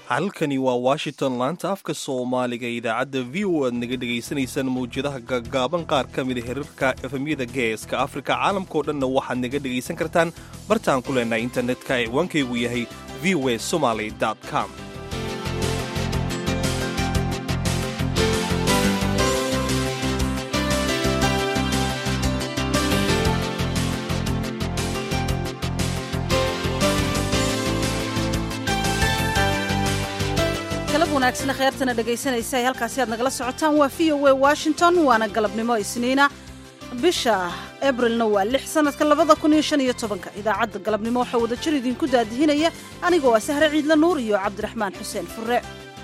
halkani waa washington laanta afka soomaaliga idaacadda v o aad naga dhegaysanaysaan mawjadaha gaggaaban qaar ka mida hirarka efemyada geeska afrika caalamkao dhanna waxaad naga dhegaysan kartaan bartaan ku leenahay internetka ee waankaygu yahay v o a somaly com wanaagsan kheyrtana dhegaysanaysa ay halkaasi aad nagala socotaan waa v o a washington waana galabnimo isniina bisha abrilna waa lix sanadka labada kun iyo shan iyo tobanka idaacadda galabnimo waxaa wada jir idinku daadihinaya anigoo ah sahre ciidla nuur iyo cabdiraxmaan xuseen fure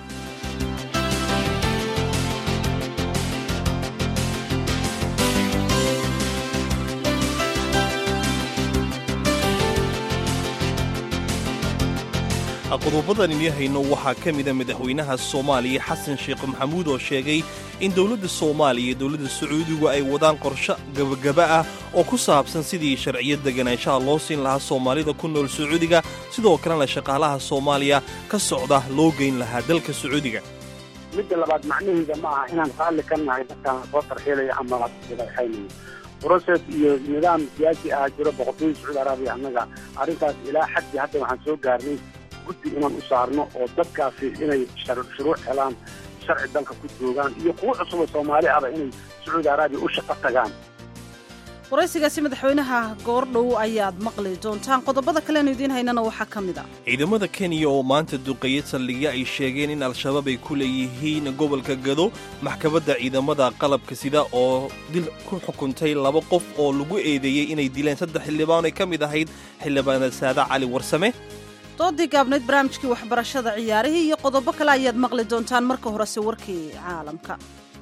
qodobadan ini hayno waxaa ka mida madaxweynaha soomaaliya xasan sheekh maxamuud oo sheegay in dowladda soomaaliya iyo dowladda sacuudigu ay wadaan qorsho gabagaba ah oo ku saabsan sidii sharciyo deganaanshaha loo siin lahaa soomaalida ku nool sacuudiga sidoo kalena shaqaalaha soomaaliya ka socda loo geyn lahaa dalka sacuudiga midda labaad macnaheeda ma aha inaan raalli ka nahay dadkaan soo tarxiilaya ama laxaynayo broses iyo nidaam siyaasi ah jiro boqortooyada sacuudi arabiya annaga arrintaas ilaa xaddii hadda waxaan soo gaarnay guddi inaan u saarno oo dadkaasi inay shuruuc helaan sharci dalka ku joogaan iyo kuwo cusuboo soomaali ahba inay sacuudi arabiya u shaqo tagaan waraysigaasi madaxweynaha goordhow ayaad maqli doontaan qodobada kaleenu idiin haynana waxaa ka mid a ciidamada kenya oo maanta duqeeya saldhigya ay sheegeen in al-shabaab ay ku leeyihiin gobolka gado maxkamadda ciidamada qalabka sida oo dil ku xukuntay laba qof oo lagu eedeeyey inay dileen saddex xildhibaan ay ka mid ahayd xildhibaanad saada cali warsame doodii gaabnayd barnaamijkii waxbarashada ciyaarihii iyo qodobo kale ayaad maqli doontaan marka horese warkii caalamka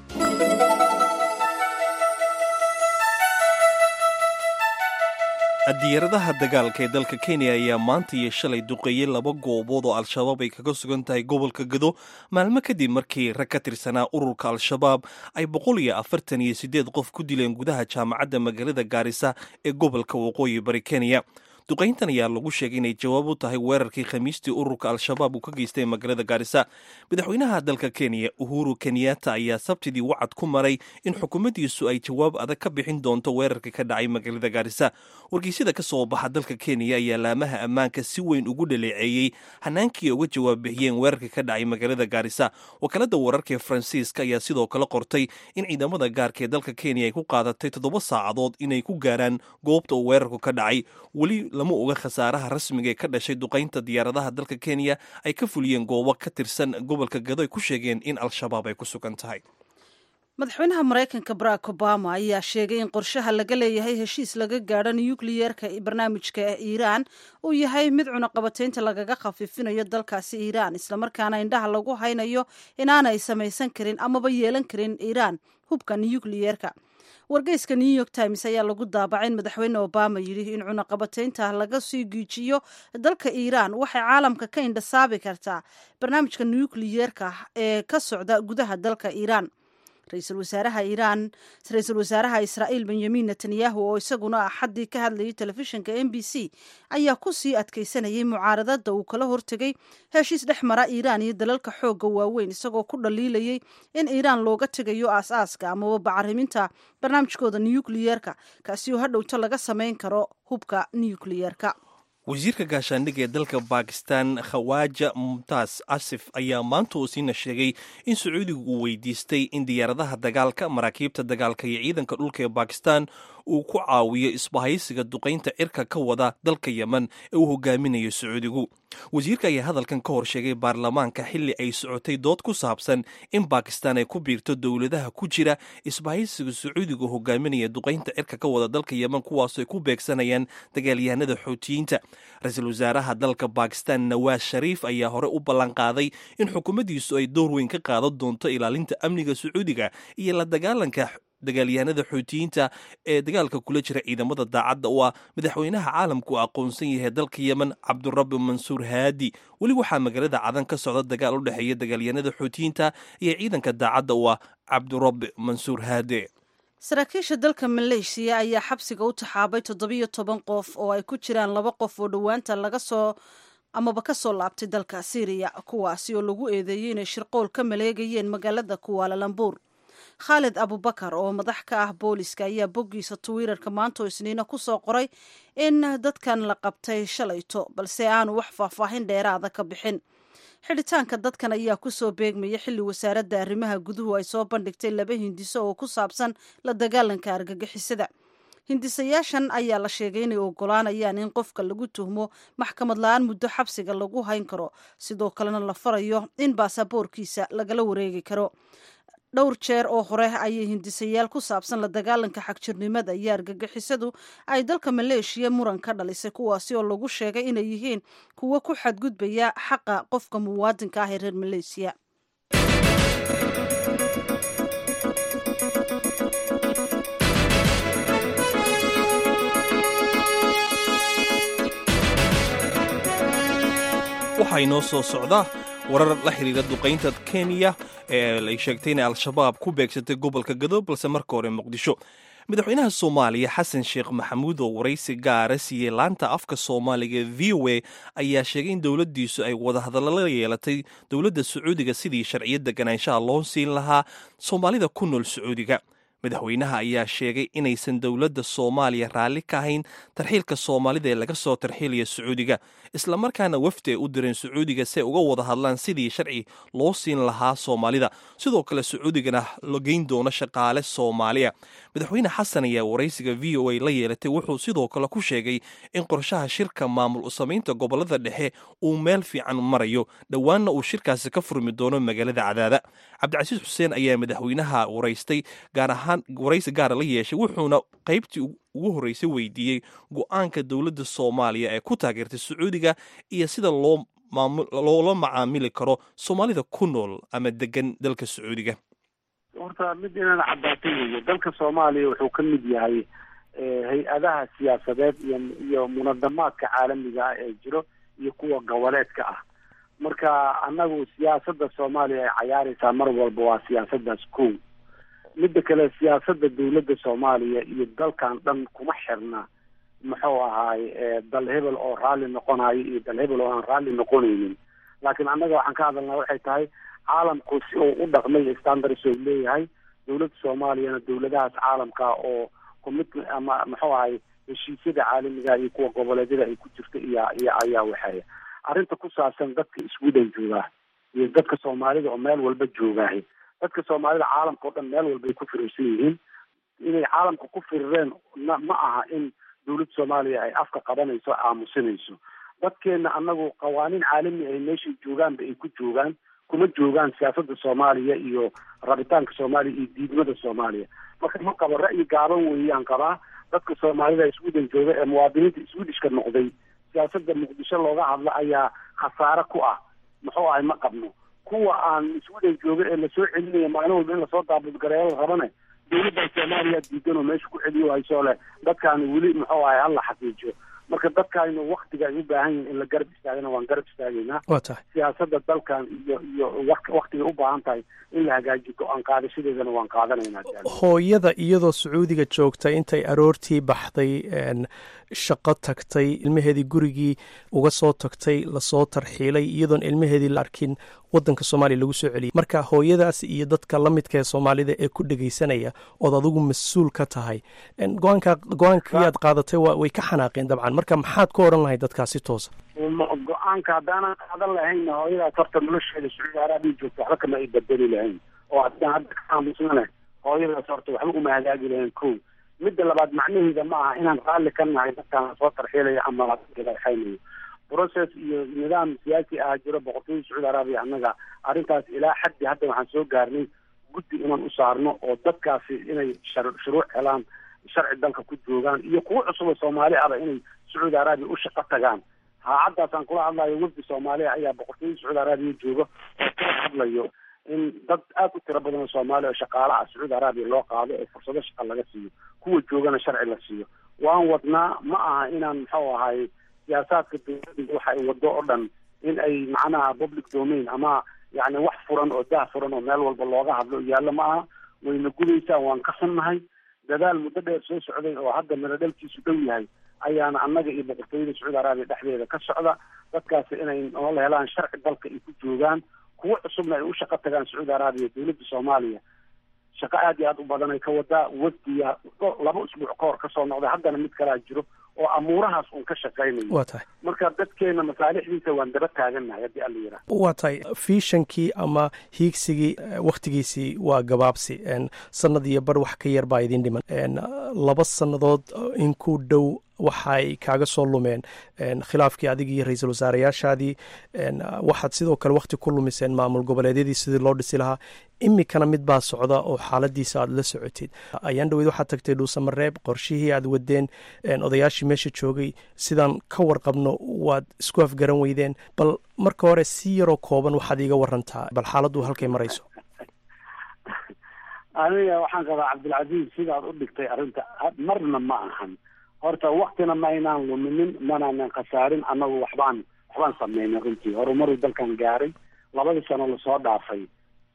diyaaradaha dagaalka ee dalka kenya ayaa maanta iyo shalay duqeeyey laba goobood oo al-shabaab ay kaga sugan tahay gobolka gado maalmo kadib markii rag ka tirsanaa ururka al-shabaab ay boqol iyo afartan iyo siddeed qof ku dileen gudaha jaamacadda magaalada gaarisa ee gobolka waqooyi bari kenya duqayntan ayaa lagu sheegay inay jawaab u tahay weerarkii khamiistii ururka al-shabaab uu ka geystay magaalada gaarisa madaxweynaha dalka kenya uhuru kenyatta ayaa sabtidii wacad ku maray in xukuumaddiisu ay jawaab adag ka bixin doonto weerarkii ka dhacay magaalada gaarisa wargeysyada ka soo baxa dalka kenya ayaa laamaha ammaanka si weyn ugu dhaleeceeyey hanaankii uga jawaab bixiyeen weerarkii ka dhacay magaalada gaarisa wakaalada wararka ee faransiiska ayaa sidoo kale qortay in ciidamada gaarka ee dalka kenya ay ku qaadatay toddoba saacadood inay ku gaaraan goobta uu weerarku ka dhacay weli lama oga khasaaraha rasmiga ee ka dhashay duqaynta diyaaradaha dalka kenya ay ka fuliyeen goobo ka tirsan gobolka gado ay ku sheegeen in al-shabaab ay ku sugan tahay madaxweynaha maraykanka barack obama ayaa sheegay in qorshaha laga leeyahay heshiis laga gaadho nukliyeerka barnaamijka iiraan uu yahay mid cunaqabataynta lagaga khafiifinayo dalkaasi iiraan islamarkaana indhaha lagu haynayo inaanay samaysan karin amaba yeelan karin iiraan hubka nukliyeerka wargeyska new york times ayaa lagu daabacay in madaxweyne obama yidhi in cunaqabataynta laga sii giijiyo dalka iiraan waxay caalamka ka indhasaabi kartaa barnaamijka nukliyeerka ee ka socda gudaha dalka iiraan ra-iisul wasaaraha iiraan ra-iisul wasaaraha israa'iil benyamin netanyahu oo isaguna axaddii ka hadlayay telefishinka m b c ayaa ku sii adkaysanayay mucaaradada uu kala hortegay heshiis dhex mara iiraan iyo dalalka xoogga waaweyn isagoo ku dhaliilayay in iiraan looga tegayo aas-aaska amaba bacariminta barnaamijkooda nukliyeerka kaasi oo hadhowto laga samayn karo hubka nukliyeerka wasiirka gaashaandhigga ee dalka bakistan khawaaja mumtaas asif ayaa maanta uu siina sheegay in sacuudigu uu weydiistay in diyaaradaha dagaalka maraakiibta dagaalka iyo ciidanka dhulka ee bakistan uu ku caawiyo isbahaysiga duqaynta cirka ka wada dalka yemen ee uu hogaaminayo sacuudigu wasiirka ayaa hadalkan ka hor sheegay baarlamaanka xilli ay socotay dood ku saabsan in bakistan ay ku biirto dowladaha ku jira isbahaysiga sacuudigu hogaaminaya duqaynta cirka ka wada dalka yemen kuwaasoo ay ku beegsanayaan dagaalyahanada xoutiyiinta ra-iisul wasaaraha dalka bakistan nawaas shariif ayaa hore u ballanqaaday in xukuumaddiisu ay door weyn ka qaadan doonto ilaalinta amniga sacuudiga iyo la dagaalanka dagaalyahanada xoutiyiinta ee dagaalka kula jira ciidamada daacadda u ah madaxweynaha caalamku aqoonsan yahay dalka yemen cabdurabi mansuur haadi weli waxaa magaalada cadan ka socda dagaal u dhexeeya dagaalyahanada xoutiyiinta iyo ciidanka daacadda u ah cabdurabi mansuur haade saraakiisha dalka maleeshiya ayaa xabsiga u taxaabay toddobiyo toban qof oo ay ku jiraan laba qof oo dhowaanta laga soo amaba ka soo laabtay dalka syriya kuwaasi oo lagu eedeeyey inay shirqool ka maleegayeen magaalada kuwaalalambuur khaalid abubakar oo madax ka ah booliska ayaa boggiisa twitter-ka maanta oo isniina ku soo qoray in dadkan la qabtay shalayto balse aanu wax faahfaahin dheeraada ka bixin xidhitaanka dadkan ayaa kusoo beegmaya xilli wasaaradda arrimaha guduhu ay soo bandhigtay laba hindiso oo ku saabsan la dagaalanka argagixisada hindisayaashan ayaa la sheegay inay ogolaanayaan in qofka lagu tuhmo maxkamad la-aan muddo xabsiga lagu hayn karo sidoo kalena la farayo in baasaboorkiisa lagala wareegi karo dhowr jeer oo hore ayay hindisayaal ku saabsan la dagaalanka xagjirnimada iyo argagixisadu ay dalka maleeshiya muran ka dhalisay kuwaasi oo lagu sheegay inay yihiin kuwo ku xadgudbaya xaqa qofka muwaadinka ah ee reer maleesiya waxaa inoo soo socda warar la xiriira duqaynta kenya ee ay sheegtay inay al-shabaab ku beegsatay gobolka gadoob balse marka hore muqdisho madaxweynaha soomaaliya xasan sheekh maxamuud oo waraysi gaara siiyey laanta afka soomaaliga v o a ayaa sheegay in dowladdiisu ay wadahadallo la yeelatay dowladda sacuudiga sidii sharciyadda ganaanshaha loo siin lahaa soomaalida ku nool sacuudiga madaxweynaha ayaa sheegay inaysan dowladda soomaaliya raalli ka ahayn tarxiilka soomaalida ee laga soo tarxiilaya sacuudiga islamarkaana wafdi ay u direen sacuudiga si ay uga wada hadlaan sidii sharci loo siin lahaa soomaalida sidoo kale sacuudigana la geyn doono shaqaale soomaaliya madaxweyne xasan ayaa waraysiga v o a la yeelatay wuxuu sidoo kale ku sheegay in qorshaha shirka maamul usamaynta gobolada dhexe uu meel fiican marayo dhowaanna uu shirkaasi ka furmi doono magaalada cadaada cabdicasiis xuseen ayaa madaxweynaha waraystay gaar ahaan waraysi gaara la yeeshay wuxuuna qaybtii ugu horreysay weydiiyey go-aanka dowladda soomaaliya ee ku taageertay sacuudiga iyo sida loo loola macaamili karo soomaalida ku nool ama degan dalka sacuudiga horta mid inaan caddaatay weeye dalka soomaaliya wuxuu ka mid yahay hay-adaha siyaasadeed iyo iyo munadamaadka caalamiga ah ee jiro iyo kuwa goboleedka ah marka annagu siyaasadda soomaaliya ay cayaaraysaa mar walba waa siyaasaddaas kow midda kale siyaasadda dowladda soomaaliya iyo dalkan dhan kuma xirna muxuu ahaay dal hebel oo raalli noqonayo iyo dal hebel oo aan raalli noqonaynin laakiin annaga waxaan ka hadalnaa waxay tahay caalamku si uu u dhaqmay standards oo leeyahay dowladda soomaaliyana dowladahaas caalamka oo commitment ama muxuu ahay heshiisyada caalamiga iyo kuwa goboleedyada ay ku jirta iyo iyo ayaa waxeeya arrinta ku saabsan dadka sweden joogaa iyo dadka soomaalida oo meel walba joogaahay dadka soomaalida caalamka oo dhan meel walba ay ku firirsan yihiin inay caalamka ku firireen na ma aha in dowladda soomaaliya ay afka qabanayso aamusinayso dadkeena annagu qawaaniin caalami ay meeshay joogaanba ay ku joogaan kuma joogaan siyaasadda soomaaliya iyo rabitaanka soomaaliya iyo diidmada soomaaliya marka ma qabo ra'yi gaaban weeyaan qabaa dadka soomaalida sweden jooga ee muwaadiniinta swedishka noqday siyaasadda muqdisho looga hadla ayaa khasaare ku ah muxuu ahay ma qabno kuwa aan sweden jooga ee lasoo celinaya maalin walba in lasoo daabudgareeyo la rabane dowladda soomaaliya diidan oo meesha ku celiyo haysoo leh dadkaani weli muxuu ahay hala xaqiijiyo marka dadkaaynu waktiga ay u baahan yihin in la garab istaagana waan garab istaagaynaa waa tahay siyaasadda dalkan iyo iyo waktigay u baahan tahay in la hagaajiyo go-aan qaadashadeedana waan qaadanaynaa hooyada iyadoo sacuudiga joogta intay aroortii baxday shaqo tagtay ilmaheedii gurigii uga soo tagtay lasoo tarxiilay iyadoon ilmaheedii la arkin wadanka soomaaliya lagu soo celiyay marka hooyadaas iyo dadka la midka ee soomaalida ee ku dhegaysanaya ood adigu mas-uul ka tahay go-aanka go-aankii aad qaadatay way ka xanaaqeen dabcan marka maxaad ku odhan lahay dadkaasi toosa go-aanka haddaanan qaadan lahayn hooyadaas horta nolosheeda sacuudi araabiya joogta waxba kama ay bedeli lahayn oo haddaan hadda ka aamusnane hooyadaas horta waxba uma hagaagi lahayn ko midda labaad macnaheeda ma aha inaan raalli ka nahay dadkaan soo tarxiilaya ama laxaynayo process iyo nidaam siyaasi ah jiro boqortooyada sacuudi araabiya annaga arrintaas ilaa xaddi hadda waxaan soo gaarnay guddi inaan u saarno oo dadkaasi inay shuruuc helaan sharci dalka ku joogaan iyo kuwo cusuboo soomaali ahba inay sacuudi araabiya u shaqo tagaan haacaddaasaan kula hadlayo wafdi soomaaliya ayaa boqortooyada sacuudi araabiya jooga oo kala hadlayo in dad aada u tiro badan oo soomaaliya oo shaqaala ah sacuudi araabiya loo qaado oo fursado shaqa laga siiyo kuwa joogana sharci la siiyo waan wadnaa ma aha inaan muxuu ahay siyaasaadka dowladda waxa ay wado oo dhan in ay macnaha public domain ama yacni wax furan oo dah furan oo meel walba looga hadlo yaallo ma aha wayna gudaysaa waan ka xunnahay dadaal muddo dheer soo socday oo hadda miradhalkiisu dhow yahay ayaana annaga iyo boqortooyada sacuudi arabiya dhexdeeda ka socda dadkaasi inay noola helaan sharci dalka ay ku joogaan kuwo cusubna ay u shaqo tagaan sacuudi arabiya dowladda soomaaliya shaqo aad iyo aad u badan ay ka wadaa wafdiya laba usbuuc ka hor kasoo noqday haddana mid kalaa jiro oo amuurahaas uun ka shaqaynayo waa tahay marka dadkeena masaalixdiisa waan daba taagannahay haddii alla yidhaah waa tahay fiishankii ama hiigsigii wakhtigiisii waa gabaabsi sanad iyo bar wax ka yar baa idin dhiman laba sannadood in ku dhow waxay kaaga soo lumeen khilaafkii adigii iyo ra-iisul wasaarayaashaadii waxaad sidoo kale wakhti ku lumiseen maamul goboleedyadii sidii loo dhisi lahaa imikana mid baa socda oo xaaladiisa aad la socotid ayaan dhaweyd waxaad tagtay dhuusamareeb qorshihii aad wadeen odayaashii meesha joogay sidaan ka warqabno waad isku afgaran weydeen bal marka hore si yaroo kooban waxaad iiga warantaa bal xaaladdu halkay marayso aniga waxaan qabaa cabdilcasiis sidaad u dhigtay arrinta marna ma ahan horta waktina ma aynaan luminin manaanan khasaarin annagu waxbaan waxbaan sameynay runtii horumaruu dalkan gaaray labadii sano lasoo dhaafay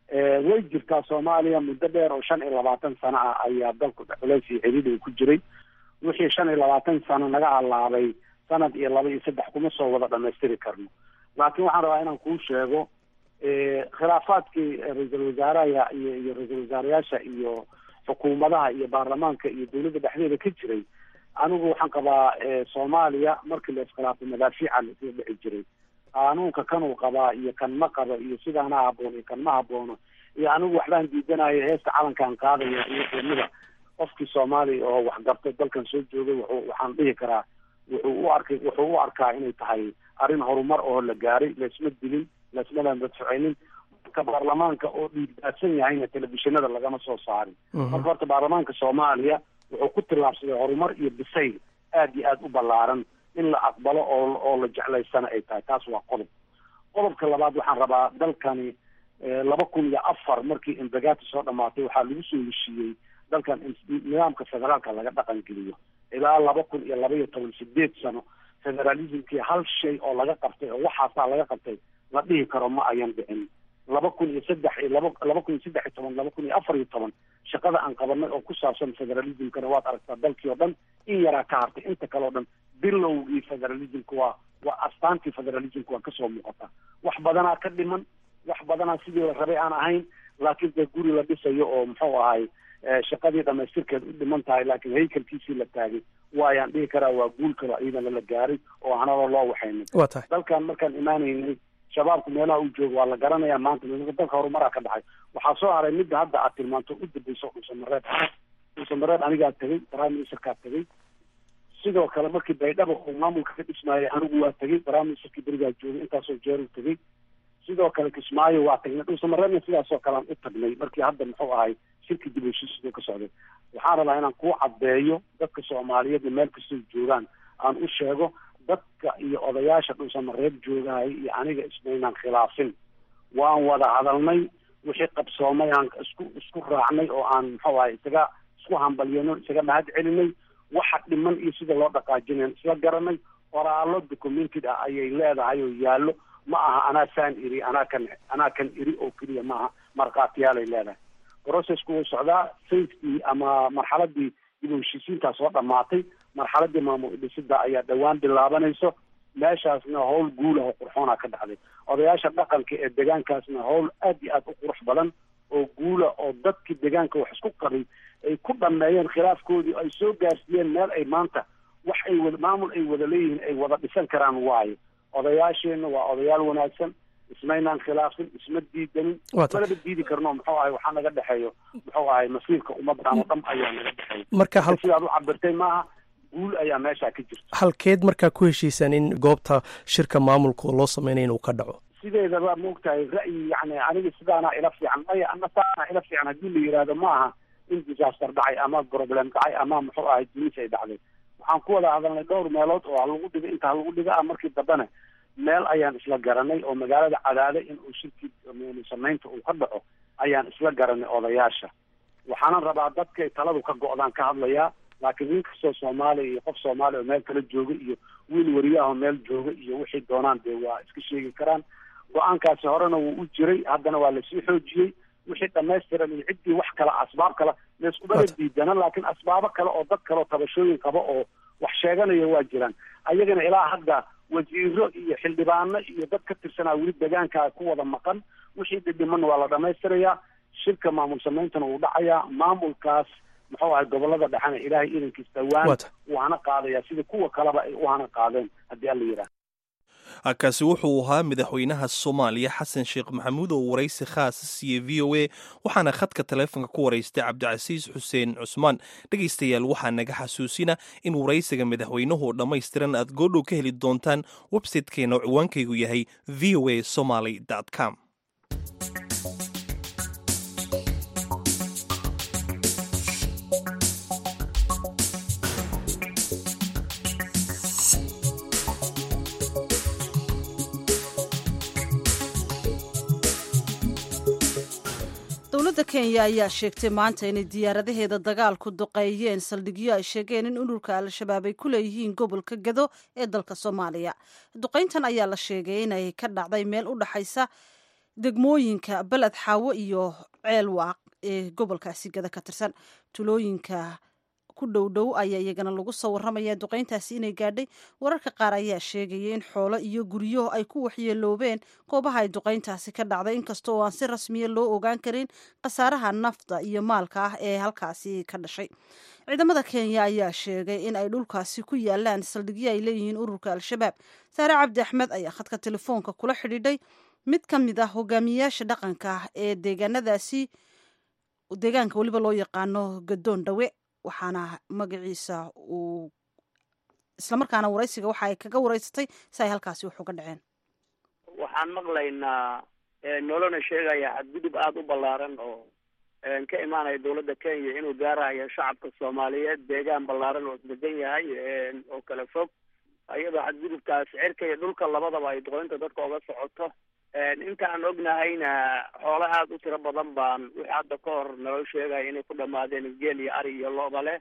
way jirtaa soomaaliya muddo dheer oo shan iyo labaatan sano ah ayaa dalku culeys iyo xidid uu ku jiray wixii shan iyo labaatan sano naga halaabay sanad iyo laba iyo saddex kuma soo wada dhamaystiri karno laakiin waxaan rabaa inaan kuu sheego khilaafaadkii ra-iisul wasaaraha iyo iyo ra-iisul wasaarayaasha iyo xukuumadaha iyo baarlamaanka iyo dowladda dhexdeeda ka jiray anigu waxaan qabaa soomaaliya markii la iskhilaafo madaafiica laisla dhici jiray qaanuunka kanuu qabaa iyo kan ma qaba iyo sidaana haboon iyo kan ma haboono iyo anigu waxbaan diidanayo heesta calankaan qaadaya iyo qiimada qofkii soomaaliya oo waxgartay dalkan soo joogay wuxuu waxaan dhihi karaa wuxuu u arkay wuxuu u arkaa inay tahay arrin horumar oo la gaaray laisma dilin laismadan dadfuceynin marka baarlamaanka oo dhiigdaadsan yahayna telefishinada lagama soo saarin marka horta baarlamaanka soomaaliya wuxuu ku tillaabsaday horumar iyo bisayl aad iyo aada u ballaaran in la aqbalo oo oo la jeclaysana ay tahay taas waa qodob qodobka labaad waxaan rabaa dalkani laba kun iyo afar markii imbagaati soo dhamaatay waxaa lagu soo heshiiyey dalkan nidaamka federaalka laga dhaqan geliyo ilaa laba kun iyo laba iyo toban sideed sano federalismkii hal shay oo laga qabtay oo waxaasaa laga qabtay la dhihi karo ma ayan dhicin laba kun iyo saddex iyo laba laba kun iyo saddex iyo toban laba kun iyo afar iyo toban shaqada aan qabanay oo ku saabsan federalismkana waad aragtaa dalkii oo dhan in yaraa ka hartay inta kale o dhan bilowgii federalismka waa waa astaantii federalismka waa kasoo muuqata wax badanaa ka dhiman wax badanaa sidii la rabay aan ahayn laakiin dee guri la dhisayo oo muxuu ahay shaqadii dhamaystirkeed u dhiman tahay laakiin haykalkiisii la taagay waayaan dhihi karaa waa guul kalo iyadana la gaaray oo hanaba loo waxaynay waa tahay dalkan markaan imaanaynay shabaabku meelaha uu joogo waa la garanaya maanta dalka horumaraa ka dhacay waxaa soo haray midda hadda aad tilmaanto u dambeyso dhuusamareeb dhuusamareeb anigaa tegay prime ministerkaa tegay sidoo kale markii baydhaba uu maamulka ka dhismaayay anigu waa tegay prime ministerkii berigaa joogay intaasoo jeeru tegay sidoo kale kismaayo waa tagnay dhuusamareebna sidaasoo kalean u tagnay markii hadda muxuu ahay shirki dib heshiisidu ka socday waxaan rabaa inaan kuu caddeeyo dadka soomaaliyeed meel kastoo joogaan aan u sheego dadka iyo odayaasha dhuusamareeb joogahaya iyo aniga ismaynaan khilaafin waan wada hadalnay wixii qabsoomay aan isku isku raacnay oo aan muxuu ahay isaga isku hambalyano isaga mahad celinay waxa dhiman iyo sida loo dhaqaajinayn isla garanay qoraallo documented ah ayay leedahay oo yaallo ma aha anaa saan iri anaa kan anaa kan iri oo keliya maaha markhaatiyaalay leedahay processku wuu socdaa safety ama marxaladii dib u heshiisiintaa soo dhamaatay marxaladii maamul dhisida ayaa dhowaan bilaabanayso meeshaasna howl guulah oo qurxoona ka dhacday odayaasha dhaqanka ee deegaankaasna howl aad iyo aad u qurux badan oo guula oo dadkii deegaanka wax isku qabay ay ku dhameeyeen khilaafkoodii ay soo gaarsiiyeen meel ay maanta wax ay wada maamul ay wada leeyihiin ay wada dhisan karaan waayo odayaasheenna waa odayaal wanaagsan ismaynaan khilaafin isma diidanin malaba diidi karno muxuu ahay waxaa naga dhexeeyo muxuu ahay masiirka ummaddan oo dhan ayaa naga dhexeeya marka hal sidaad u cabirtay maaha guul ayaa meeshaa ka jirta halkeed markaa ku heshiisaan in goobta shirka maamulka loo sameynaya inuu ka dhaco sideedaba maogtahay ra'yi yani aniga sidaanaa ila fiican maya ana saanaa ila fiican haddii la yidhaahdo ma aha in disaster dhacay ama problem dhacay ama muxuu ahay dunis ay dhacday waxaan ku wada hadalnay dhowr meelood oo halagu dhiga inta halagu dhiga ah markii dambena meel ayaan isla garanay oo magaalada cadaade in uu shirkii samaynta uu ka dhaco ayaan isla garanay odayaasha waxaanan rabaa dadkay taladu ka go-daan ka hadlayaa laakiin nin kastoo soomaaliya iyo qof soomaaliya oo meel kala jooga iyo wiil wariyaahoo meel jooga iyo wixii doonaan dee waa iska sheegi karaan go-aankaasi horena wuu u jiray haddana waa lasii xoojiyey wixii dhamaystiran iyo ciddii wax kale asbaab kale layskubala diidana laakiin asbaabo kale oo dad kale oo tabashooyin qaba oo wax sheeganaya waa jiraan ayagana ilaa hadda wasiiro iyo xildhibaano iyo dad ka tirsanaa weli deegaankaa ku wada maqan wixii dhidhimanna waa la dhamaystirayaa shirka maamul sameyntana wuu dhacayaa maamulkaas muxuu ahay gobolada dhexena ilaahay idankiis dhawaan Waata. waana qaadaya sida kuwa kaleba ay u hana qaadeen haddii alla yidhaah kaasi wuxuu ahaa madaxweynaha soomaaliya xasan sheekh maxamuud oo waraysi khaasa siiyey v o a waxaana khadka taleefonka ku waraystay cabdicasiis xuseen cusmaan dhegaystayaal waxaa naga xasuusina in waraysiga madaxweynuhu dhammaystiran aad goodhow ka heli doontaan websitekeena oo ciwaankaygu yahay v o a somaly com dowladda kenya ayaa sheegtay maanta inay diyaaradaheeda dagaalku duqeeyeen saldhigyo ay sheegeen in ururka al-shabaab ay ku leeyihiin gobolka gado ee dalka soomaaliya duqayntan ayaa la sheegay inay ka dhacday meel u dhaxaysa degmooyinka beled xaawo iyo ceel waaq ee gobolkaasi gado ka tirsan tulooyinka ku dhow dhow ayaa iyagana lagu soo warramaya duqayntaasi inay gaadhay wararka qaar ayaa sheegaya in xoolo iyo guryo ay ku waxyeeloobeen goobaha ay duqayntaasi ka dhacday inkasta oo aan si rasmiya loo ogaan karin khasaaraha nafta iyo maalka ah ee halkaasi ka dhashay ciidamada kenya ayaa sheegay in ay dhulkaasi ku yaalaan saldhigyo ay leeyihiin ururka al-shabaab saare cabdi axmed ayaa khadka telefoonka kula xidhiidhay mid ka mid ah hogaamiyayaasha dhaqanka ah ee deegaanadaasi deegaanka weliba loo yaqaano gadoon dhawe waxaana magaciisa uu islamarkaana waraysiga waxa ay kaga waraysatay si ay halkaasi wax uga dhaceen waxaan maqlaynaa nolona sheegaya xadgudub aada u ballaaran oo ka imaanaya dawladda kenya inuu gaarayo shacabka soomaaliyeed deegaan ballaaran oo isdegan yahay oo kala fog iyadoo xadgudubkaas cirka iyo dhulka labadaba ay duqoynta dadka oga socoto inta aan ognahayna xoolo aada u tiro badan baan wixii hadda ka hor naloo sheegaya inay ku dhamaadeen geel iyo ari iyo lo-da leh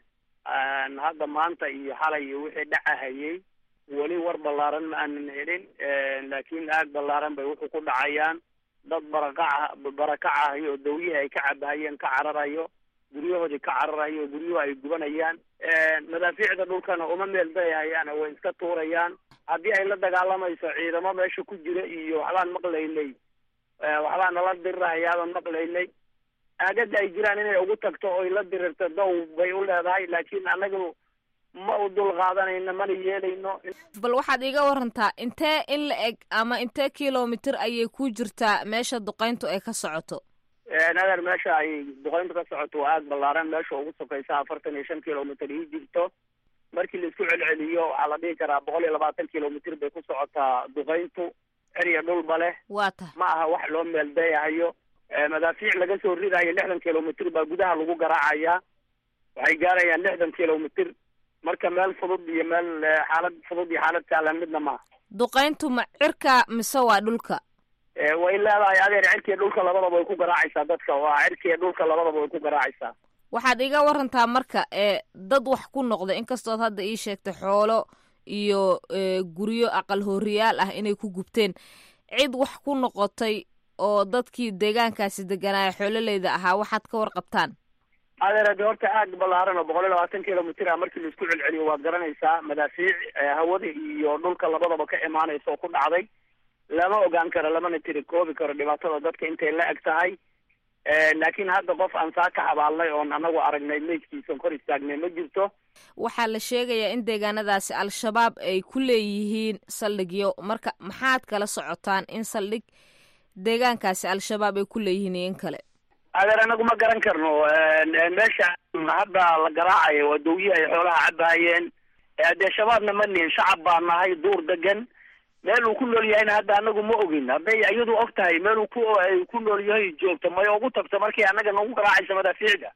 hadda maanta iyo xalay iyo wixii dhacahayay weli war ballaaran ma aanan helin laakiin aag ballaaran bay wuxuu ku dhacayaan dad barakaca barakacahayo oo dawyihii ay ka cabahayeen ka cararayo guryahoodii ka cararayo guryuhu ay gubanayaan madaafiicda dhulkana uma meel dayahayaan way iska tuurayaan haddii ay la dagaalamayso ciidamo meesha ku jira iyo waxbaan maqlaynay waxbaa nala dirirahayaabaan maqlaynay aagada ay jiraan inay ugu tagto oy la dirirto dow bay u leedahay laakiin annagu ma u dul qaadanayno mana yeelayno bal waxaad iiga warantaa intee in la eg ama intee kilomitir ayay ku jirtaa meesha duqayntu ay ka socoto nader meesha ay duqayntu ka socoto waa aag ballaaran meesha ugu sokaysa afartan iyo shan kilomitr ii jirto markii la isku celceliyo waxaa la dhihi karaa boqol iyo labaatan kilomitr bay ku socotaa duqayntu ceriya dhulba leh waa tahay ma aha wax loo meeldayahayo madaafiic laga soo ridayo lixdan kilomitr baa gudaha lagu garaacaya waxay gaarayaan lixdan kilomitr marka meel fudud iyo meel xaalad fudud iyo xaalad sahlan midna maaha duqayntu ma cirka mise waa dhulka way leedahay adeer cirkiiyo dhulka labadaba way ku garaacaysaa dadka waa cirkiiyo dhulka labadaba way ku garaacaysaa waxaad iga warantaa marka ee dad wax ku noqda inkastood hadda ii sheegtay xoolo iyo guryo aqal hooriyaal ah inay ku gubteen cid wax ku noqotay oo dadkii deegaankaasi deganaayo xoololeyda ahaa waxaad ka warqabtaan adeer ade horta aag ballaaran oo boqol iyo labaatan kilomitr ah markii laisku celceliyo waad garanaysaa madaafiic hawada iyo dhulka labadaba ka imaanaysa oo ku dhacday lama ogaan karo lamana tiri koobi karo dhibaatada dadka intay la eg tahay laakiin hadda qof aan saa ka xabaalnay oon anagu aragnay meydkiisan kor istaagnay ma jirto waxaa la sheegayaa in deegaanadaasi al-shabaab ay ku leeyihiin saldhigyo marka maxaad kala socotaan in saldhig deegaankaasi al-shabaab ay ku leeyihiin iyo in kale adeer anagu ma garan karno meesha hadda la garaacayo waa dawyihi ay xoolaha cabahayeen dee shabaabna ma nihin shacab baa nahay duur degan meel uu ku nool yahayna hadda anagu ma ogin hadday iyadu og tahay meel uu ku ku nool yahay joogto may ugu tagto markii annaga nagu garaacaysa madaafiicda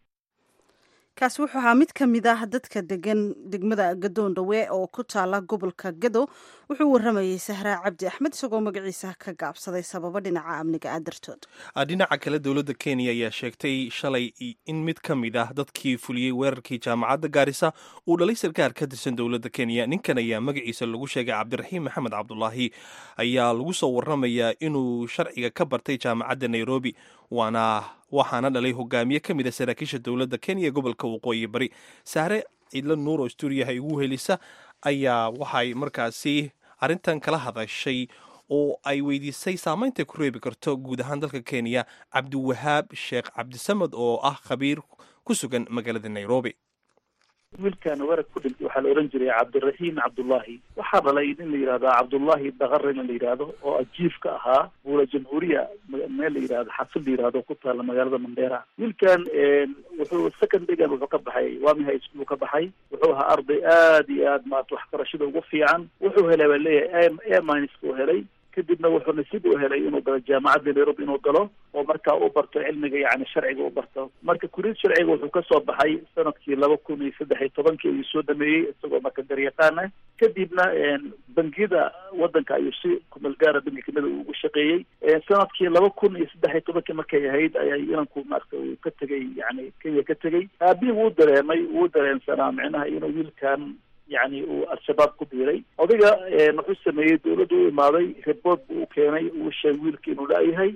kaasi wuxuu ahaa mid ka mid ah dadka degan degmada gadoon dhawe oo ku taala gobolka gado wuxuu waramayey sahraa cabdi axmed isagoo magaciisa ka gaabsaday sababo dhinaca amniga ah dartood dhinaca kale dowladda kenya ayaa sheegtay shalay in mid ka mid ah dadkii fuliyey weerarkii jaamacadda gaarisa uu dhalay sarkaar ka tirsan dowladda kenya ninkan ayaa magaciisa lagu sheegay cabdiraxiim maxamed cabdulaahi ayaa lagu soo waramayaa inuu sharciga ka bartay jaamacadda nairobi waana waxaana dhalay hogaamiye ka mid a saraakiisha dowladda kenya ee gobolka waqooyi bari sahre ciidlo nuur oo stuudiyaha igu helisa ayaa waxay markaasi arrintan kala hadashay oo ay weydiisay saameyntay ku reebi karto guud ahaan dalka kenya cabdiwahaab sheekh cabdisamed oo ah khabiir ku sugan magaalada nairobi wiilkan warag ku dhintay waxaa la ohan jiray cabdiraxiim cabdullahi waxaa dhalay nin la yidhahdo cabdullahi dakare nin la yidhaahdo oo ajiif ka ahaa buula jamhuuriya meel la yidhahdo xafid la yidhahdo ku taala magaalada mandera wiilkan wuxuu second degan wuxuu ka baxay wami high school ka baxay wuxuu ahaa arday aad iyo aad maarata waxbarashada ugu fiican wuxuu helay baa leeyahay amins buu helay kadibna wuxuu nasiib u helay inuu galo jaamacadda nairobi inuu galo oo markaa u barto cilmiga yani sharciga u barto marka kuriid sharciga wuxuu kasoo baxay sanadkii laba kun iyo saddex iyo tobankii ayuu soo dhameeyey isagoo marka garyaqaan ah kadibna bangiyada wadanka ayuu si kumeelgaara bangi kamida ugu shaqeeyey sanadkii laba kun iyo saddex iyo tobankii markay ahayd ayaa inanku maarata uu ka tegay yani kenya ka tegey aabihi wuu dareemay wuu dareensanaa micnaha inuu wiilkan yani uu al-shabaab ku biiray odayga wuxuu sameeyey dawladda u imaaday report buu u keenay uu sheegay wiilka inuu la-yahay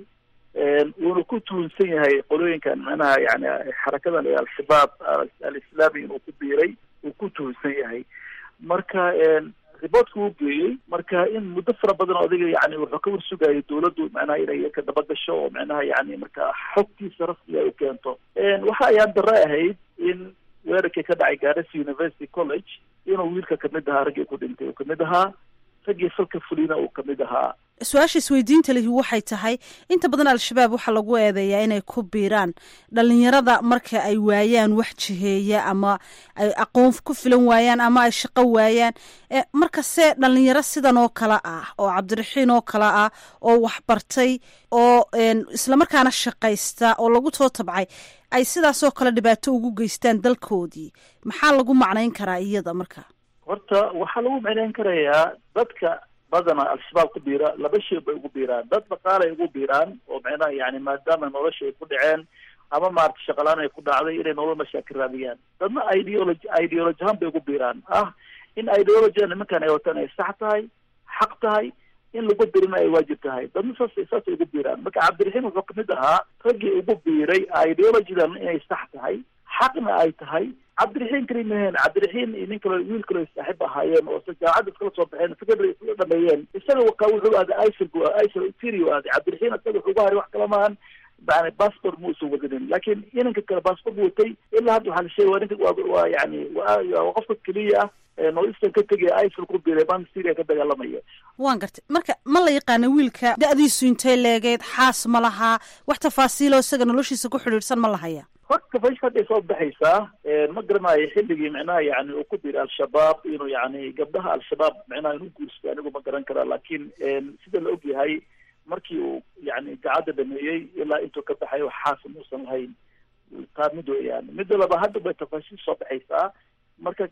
wuuna ku tuhunsan yahay qolooyinkan macnaha yani xarakadan ee al-shabaab al-islaami inuu ku biiray uu ku tuhunsan yahay marka reportka uu geeyey marka in muddo fara badan odayga yani wuxuu ka warsugayay dawladdu macnaha inay ka daba gasho oo macnaha yani marka xogtiisa rasmiga ay u keento waxa ayaan dare ahayd in weerarkii ka dhacay garissa university college inuu wiilka kamid ahaa raggii ku dhintay uu kamid ahaa raggii falka fulina uu kamid ahaa su-aasha isweydiinta lihi waxay tahay inta badan al-shabaab waxaa lagu eedeeyaa inay ku biiraan dhalinyarada marka ay waayaan wax jiheeya ama ay aqoon ku filan waayaan ama ay shaqo waayaan markase dhalinyaro sidan oo kale ah oo cabdiraxiin oo kale ah oo waxbartay oo islamarkaana shaqaysta oo lagu soo tabcay ay sidaasoo kale dhibaato ugu geystaan dalkoodii maxaa lagu macnayn karaa iyada marka horta waxaa lagu macnayn karayaa dadka badana al-shabaab ku biira laba shay bay ugu biiraan dad dhaqaalay ugu biiraan oo macnaha yani maadaama nolosha ay ku dhaceen ama maarata shaqalaan ay ku dhacday inay nolol meesha ka raadiyaan dadna ideology ideology ahaan bay ugu biiraan ah in ideologyga nimankan ay wataan ay sax tahay xaq tahay in lagu birina ay waajib tahay dadna saas saasay ugu biiraan marka cabdiraxiim wuxuu kamid ahaa raggii ugu biiray ideologydan inay sax tahay xaqna ay tahay cabdiraxiin kali maheen cabdiraxiin iyo nin kale wiil kale saaxiib ahaayeen oo jaamacadda iskala soo baxeen secondary isla dhameeyeen isaga wakaa wuxuu aaday isl isl interior aaday cabdiraxiin isaga wuxuu uga haray wax kala maahan yani passport ma usan wadanin laakiin inanka kale passport watay ilaa hadda waxaa la sheegay waa ninka waa waa yani waa qofka keliya ah northeastern ka tegaya isl ku biiray baan syria ka dagaalamaya waan gartay marka ma la yaqaana wiilka da-diisu intay leegeed xaas ma lahaa wax tafaasiilo isaga noloshiisa ku xidhiidhsan ma lahaya horta fash hadday soo baxaysaa ma garanayo xilligii micnaha yani uu ku biiray al-shabaab inuu yani gabdhaha al-shabaab micnaha inuu guursaday anigu ma garan karaa laakiin sida la og yahay markii uu yani gacadda dhameeyey ilaa intuu ka baxay wax xaasa muusan lahayn taa mid weeyaan midda laba hadda bay tafaasiil soo baxaysaa marka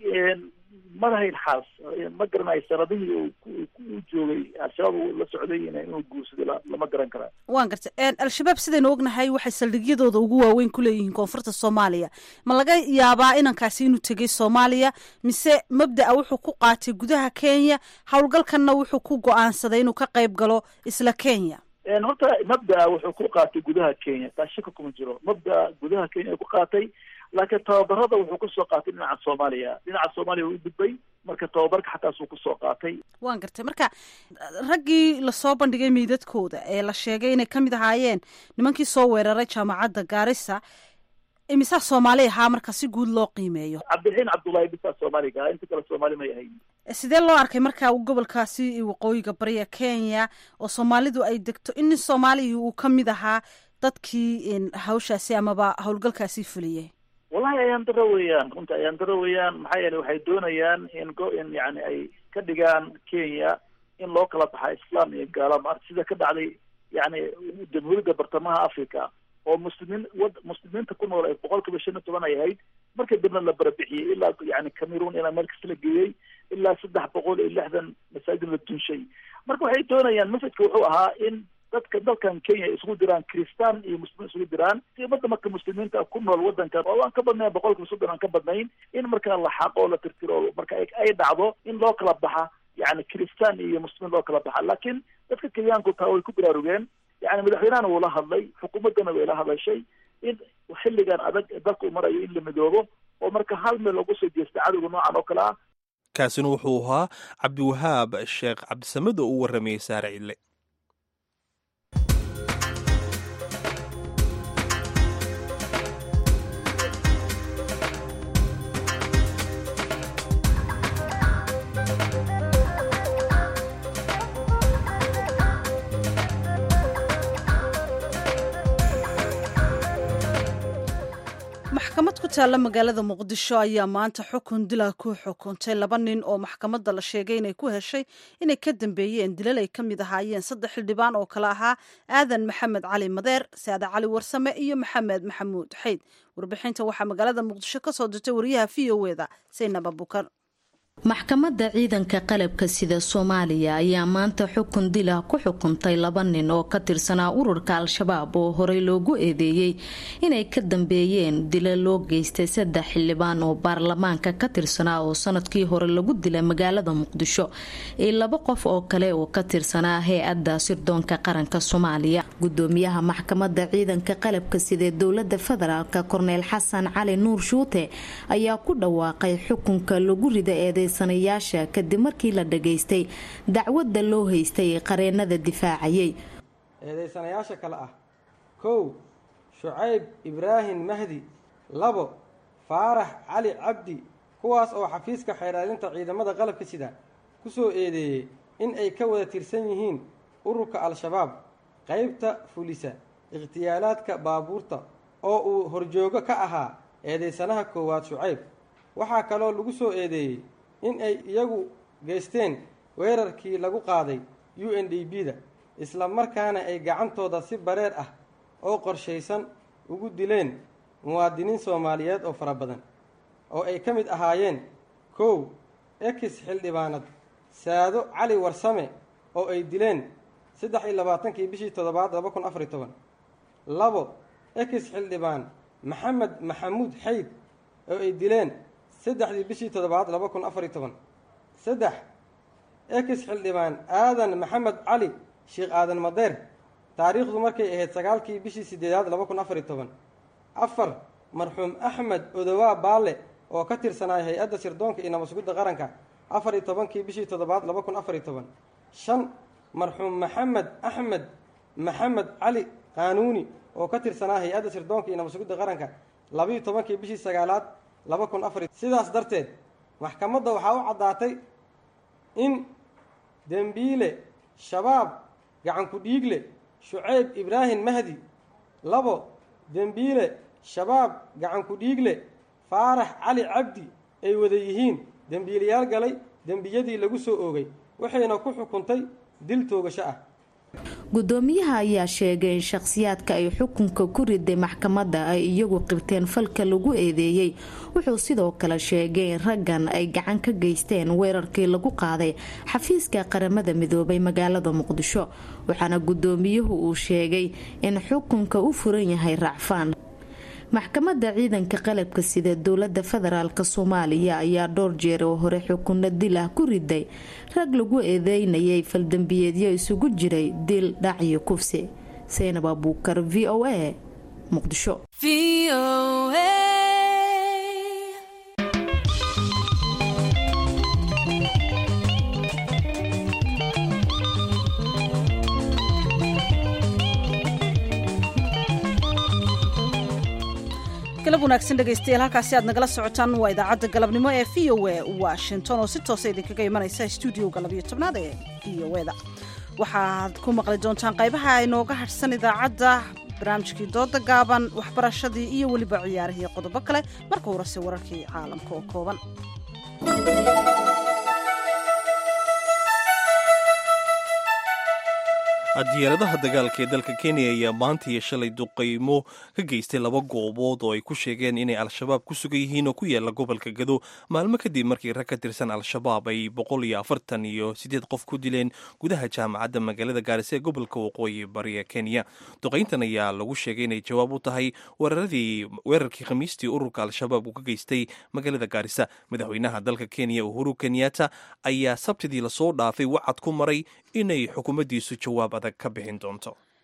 ma lahayn xaas ma garanayo sanadihii uu joogay al-shabaab uu la socday inuu guursaday lama garan karaa waan gartay al-shabaab sidaynu ognahay waxay saldhigyadooda ugu waaweyn ku leeyihiin koonfurta soomaaliya ma laga yaabaa inankaasi inuu tegay soomaaliya mise mabda'a wuxuu ku qaatay gudaha kenya howlgalkanna wuxuu ku go-aansaday inuu ka qayb galo isla kenya horta mabda'a wuxuu ku qaatay gudaha kenya taa shaka kuma jiro mabda'a gudaha kenya ku qaatay laakiin tababarada wuxuu kusoo qaatay dhinaca soomaaliya dhinaca soomaaliya uu gudbay marka tababarka xataasuu kusoo qaatay waan gartay marka raggii lasoo bandhigay meydadkooda ee la sheegay inay kamid ahaayeen nimankii soo weeraray jaamacadda gaarisa imisaa soomaali ahaa marka si guud loo qiimeeyo cabdiraxiin cabdullaahi bisaa soomaaliga inta kale soomaali may ahayn sidee loo arkay marka gobolkaasi waqooyiga bariga kenya oo soomaalidu ay degto in nin soomaaliya uu kamid ahaa dadkii hawshaasi amaba howlgalkaasi fuliyey wallahi ayaan daro weeyaan runta ayaan daro weeyaan maxaa yeele waxay doonayaan in go in yani ay ka dhigaan kenya in loo kala baxa islam iyo gaala maarta sida ka dhacday yani jamhuuriyadda bartamaha africa oo muslimiin wad muslimiinta ku nool ay boqol kiiba shan iyo toban ay ahayd markii dambna la barabixiyey ilaa yani cameroon ilaa meel kasta la geeyey ilaa saddex boqol iyo lixdan masaajid la dunshay marka waxay doonayaan masajka wuxuu ahaa in dadka dalkan kenya ay isugu diraan kristaan iyo muslimiin isugu diraan si umada marka muslimiinta ku nool wadankan oo aan ka badnayn boqol kiiba soddon aan ka badnayn in markaa la xaqo oo la tirtiro marka ay dhacdo in loo kala baxa yani kristaan iyo muslimiin loo kala baxa laakiin dadka kenyaanku taa way ku baraarugeen yani madaxweynahana wuu la hadlay xukuumaddana way la hadashay in xilligan adag dalka u marayo in la midoobo oo marka hal meel looga soo jeesta cadowga noocan oo kale ah kaasina wuxuu ahaa cabdiwahaab sheekh cabdisamed oo u warramayey saare cidle maxkamad ku taalla magaalada muqdisho ayaa maanta xukun dila ku xukuntay laba nin oo maxkamadda la sheegay inay ku heshay inay ka dambeeyeen dilal ay ka mid ahaayeen saddex xildhibaan oo kale ahaa aadan maxamed cali madeer saade cali warsame iyo maxamed maxamuud xeyd warbixinta waxaa magaalada muqdisho ka soo dirtay wariyaha v o eda saynab abukar maxkamadda ciidanka qalabka sida soomaaliya ayaa maanta xukun dila ku xukuntay laba nin oo ka tirsanaa ururka al-shabaab oo horey loogu eedeeyey inay ka dambeeyeen dila loo geystay saddex xildhibaan oo baarlamaanka ka tirsanaa oo sanadkii hore lagu dilay magaalada muqdisho iyo laba qof oo kale oo ka tirsanaa hay-adda sirdoonka qaranka soomaaliya gudoomiyaha maxkamadda ciidanka qalabka sida dowlada federaalk korneyl xasan cali nuur shuute ayaa ku dhawaaqay xukunka lagu rida eeday sanayaasha kadib markii la dhageystay dacwadda loo haystay qareenada difaacayay eedaysanayaasha kale ah kow shucayb ibraahim mahdi labo faarax cali cabdi kuwaas oo xafiiska xeeraalinta ciidamada qalabka sida ku soo eedeeyey in ay ka wada tirsan yihiin ururka al-shabaab qaybta fulisa ikhtiyaalaadka baabuurta oo uu horjoogo ka ahaa eedaysanaha koowaad shucayb waxaa kaloo lagu soo eedeeyey in ay iyagu geysteen weerarkii lagu qaaday u n d b da isla markaana ay gacantooda si bareer ah oo qorshaysan ugu dileen muwaadiniin soomaaliyeed oo fara badan oo ay ka mid ahaayeen kow ex xildhibaanad saado cali warsame oo ay dileen saddex iyo labaatankii bishii toddobaad laba kun afariy toban labo ex xildhibaan maxamed maxamuud xayd oo ay dileen saddexdii bishii toddobaad laba kun afariy toban saddex ex xildhibaan aadan maxamed cali sheekh aadan madeer taariikhdu markay ahayd sagaalkii bishii sideedaad laba kun afariy toban afar marxuum axmed odowaa baale oo ka tirsanaya hay-adda sirdoonka iyo nabadsugidda qaranka afar iyo tobankii bishii toddobaad laba kun afariy toban shan marxuum maxamed axmed maxamed cali qaanuuni oo ka tirsanaa hay-adda sirdoonka iyo nabadsugidda qaranka labiiyo tobankii bishii sagaalaad laba kun afar sidaas darteed maxkamadda waxaa u caddaatay in dembiile shabaab gacanku dhiigle shucayb ibraahim mahdi labo dembiile shabaab gacanku dhiigle faarax cali cabdi ay wada yihiin dembiilayaal galay dembiyadii lagu soo oogay waxayna ku xukuntay dil toogasho ah gudoomiyaha ayaa sheegay in shakhsiyaadka ay xukunka ku riday maxkamadda ay iyagu qirteen falka lagu eedeeyey wuxuu sidoo kale sheegay in raggan ay gacan ka geysteen weerarkii lagu qaaday xafiiska qaramada midoobay magaalada muqdisho waxaana gudoomiyuhu uu sheegay in xukunka u furan yahay racfaan maxkamadda ciidanka qalabka sida dowlada federaalk soomaaliya ayaa dhowr jeer oo hore xukunno dil ah ku riday rag lagu eedeynayay faldambiyeedyo isugu jiray dil dhac iyo kufsi saynab abuukar v o a muqdisho galab wanaagsan dhegaystayaal halkaasi aad nagala socotaan waa idaacadda galabnimo ee v o a washington oo si toosa idinkaga imanaysa stuudioga labayo tobnaad ee v o eda waxaad ku maqli doontaan qaybaha inooga hadhsan idaacadda barnaamijkii dooda gaaban waxbarashadii iyo weliba ciyaarihii qodobo kale marka horese wararkii caalamka oo kooban diyaaradaha dagaalka ee dalka kenya ayaa maanta iyo shalay duqaymo ka geystay laba goobood oo ay ku sheegeen inay al-shabaab ku sugan yihiin oo ku yaala gobolka gado maalmo kadib markii rag ka tirsan al-shabaab ay boqol iyo afartan iyo siddeed qof ku dileen gudaha jaamacadda magaalada gaarisa ee gobolka waqooyi bariga kenya duqayntan ayaa lagu sheegay inay jawaab u tahay weeraradii weerarkii khamiistii ururka al-shabaab uu ka geystay magaalada gaarisa madaxweynaha dalka kenya uhuru kenyatta ayaa sabtidii lasoo dhaafay wacad ku maray inay xukuumaddiisu jawaab adag ka bixin doonto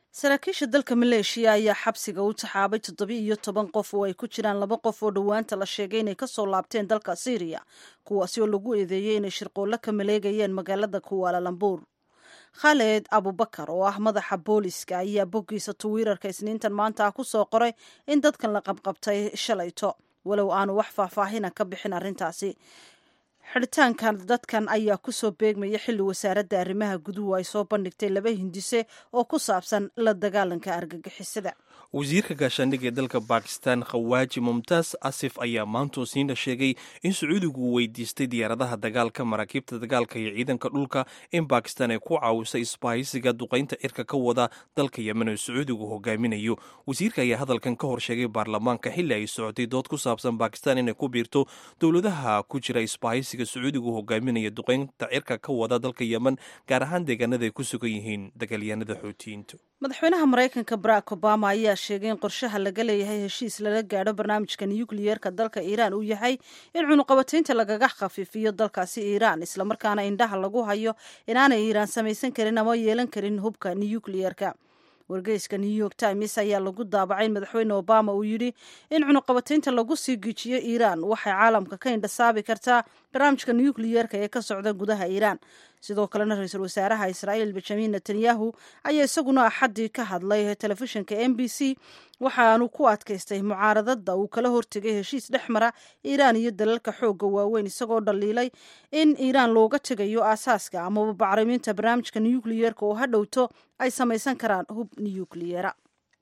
saraakiisha dalka maleeshiya ayaa xabsiga u taxaabay toddobiyo iyo toban qof oo ay ku jiraan laba qof oo dhowaanta la sheegay inay kasoo laabteen dalka syriya kuwaasi oo lagu eedeeyey inay shirqoollo ka maleegayeen magaalada kuwaalalambuur khaled abubakar oo ah madaxa booliska ayaa boggiisa twitter-ka isniintan maanta ah ku soo qoray in dadkan la qabqabtay shalayto walow aanu wax faahfaahina ka bixin arrintaasi xidhitaankan dadkan ayaa kusoo beegmaya xilli wasaaradda arrimaha guduhu ay soo bandhigtay laba hindise oo ku saabsan la dagaalanka argagixisada wasiirka gaashaandhigga ee dalka bakistan khawaaji mumtaas asif ayaa maantoo siina sheegay in sacuudigu uu weydiistay diyaaradaha dagaalka maraakiibta dagaalka iyo ciidanka dhulka in bakistan ay ku caawisay isbahaysiga duqaynta cirka ka wada dalka yemen oo sacuudigu hogaaminayo wasiirka ayaa hadalkan ka hor sheegay baarlamaanka xilli ay socotay dood ku saabsan bakistan inay ku biirto dowladaha ku jira isbahaysiga sacuudigu hogaaminaya duqaynta cirka ka wada dalka yemen gaar ahaan deegaanada ay ku sugan yihiin dagaalyahanada xootiyiintu madaxweynaha maraykanka barack obama ayaa sheegay in qorshaha laga leeyahay heshiis lala gaadho barnaamijka nukliyeerka dalka iiraan uu yahay in cunuqabataynta lagaga khafiifiyo dalkaasi iiraan islamarkaana indhaha lagu hayo inaanay iiraan samaysan karin ama yeelan karin hubka nukliyeerka wargeyska new york times ayaa lagu daabacay in madaxweyne obama uu yidhi in cunuqabataynta lagu sii gijiyo iiraan waxay caalamka ka indhasaabi kartaa barnaamijka nukliyeerka ee ka socda gudaha iiraan sidoo kalena ra-iisul wasaaraha israa'iil benjamin netanyahu ayaa isaguna axaddii ka hadlay telefishinka m b c waxaanu ku adkaystay mucaaradada uu kala hortegay heshiis dhex mara iiraan iyo dalalka xoogga waaweyn isagoo dhaliilay in iiraan looga tegayo aasaaska amaba bacriminta barnaamijka nukliyeerka oo ha dhowto ay samaysan karaan hub nukliyeera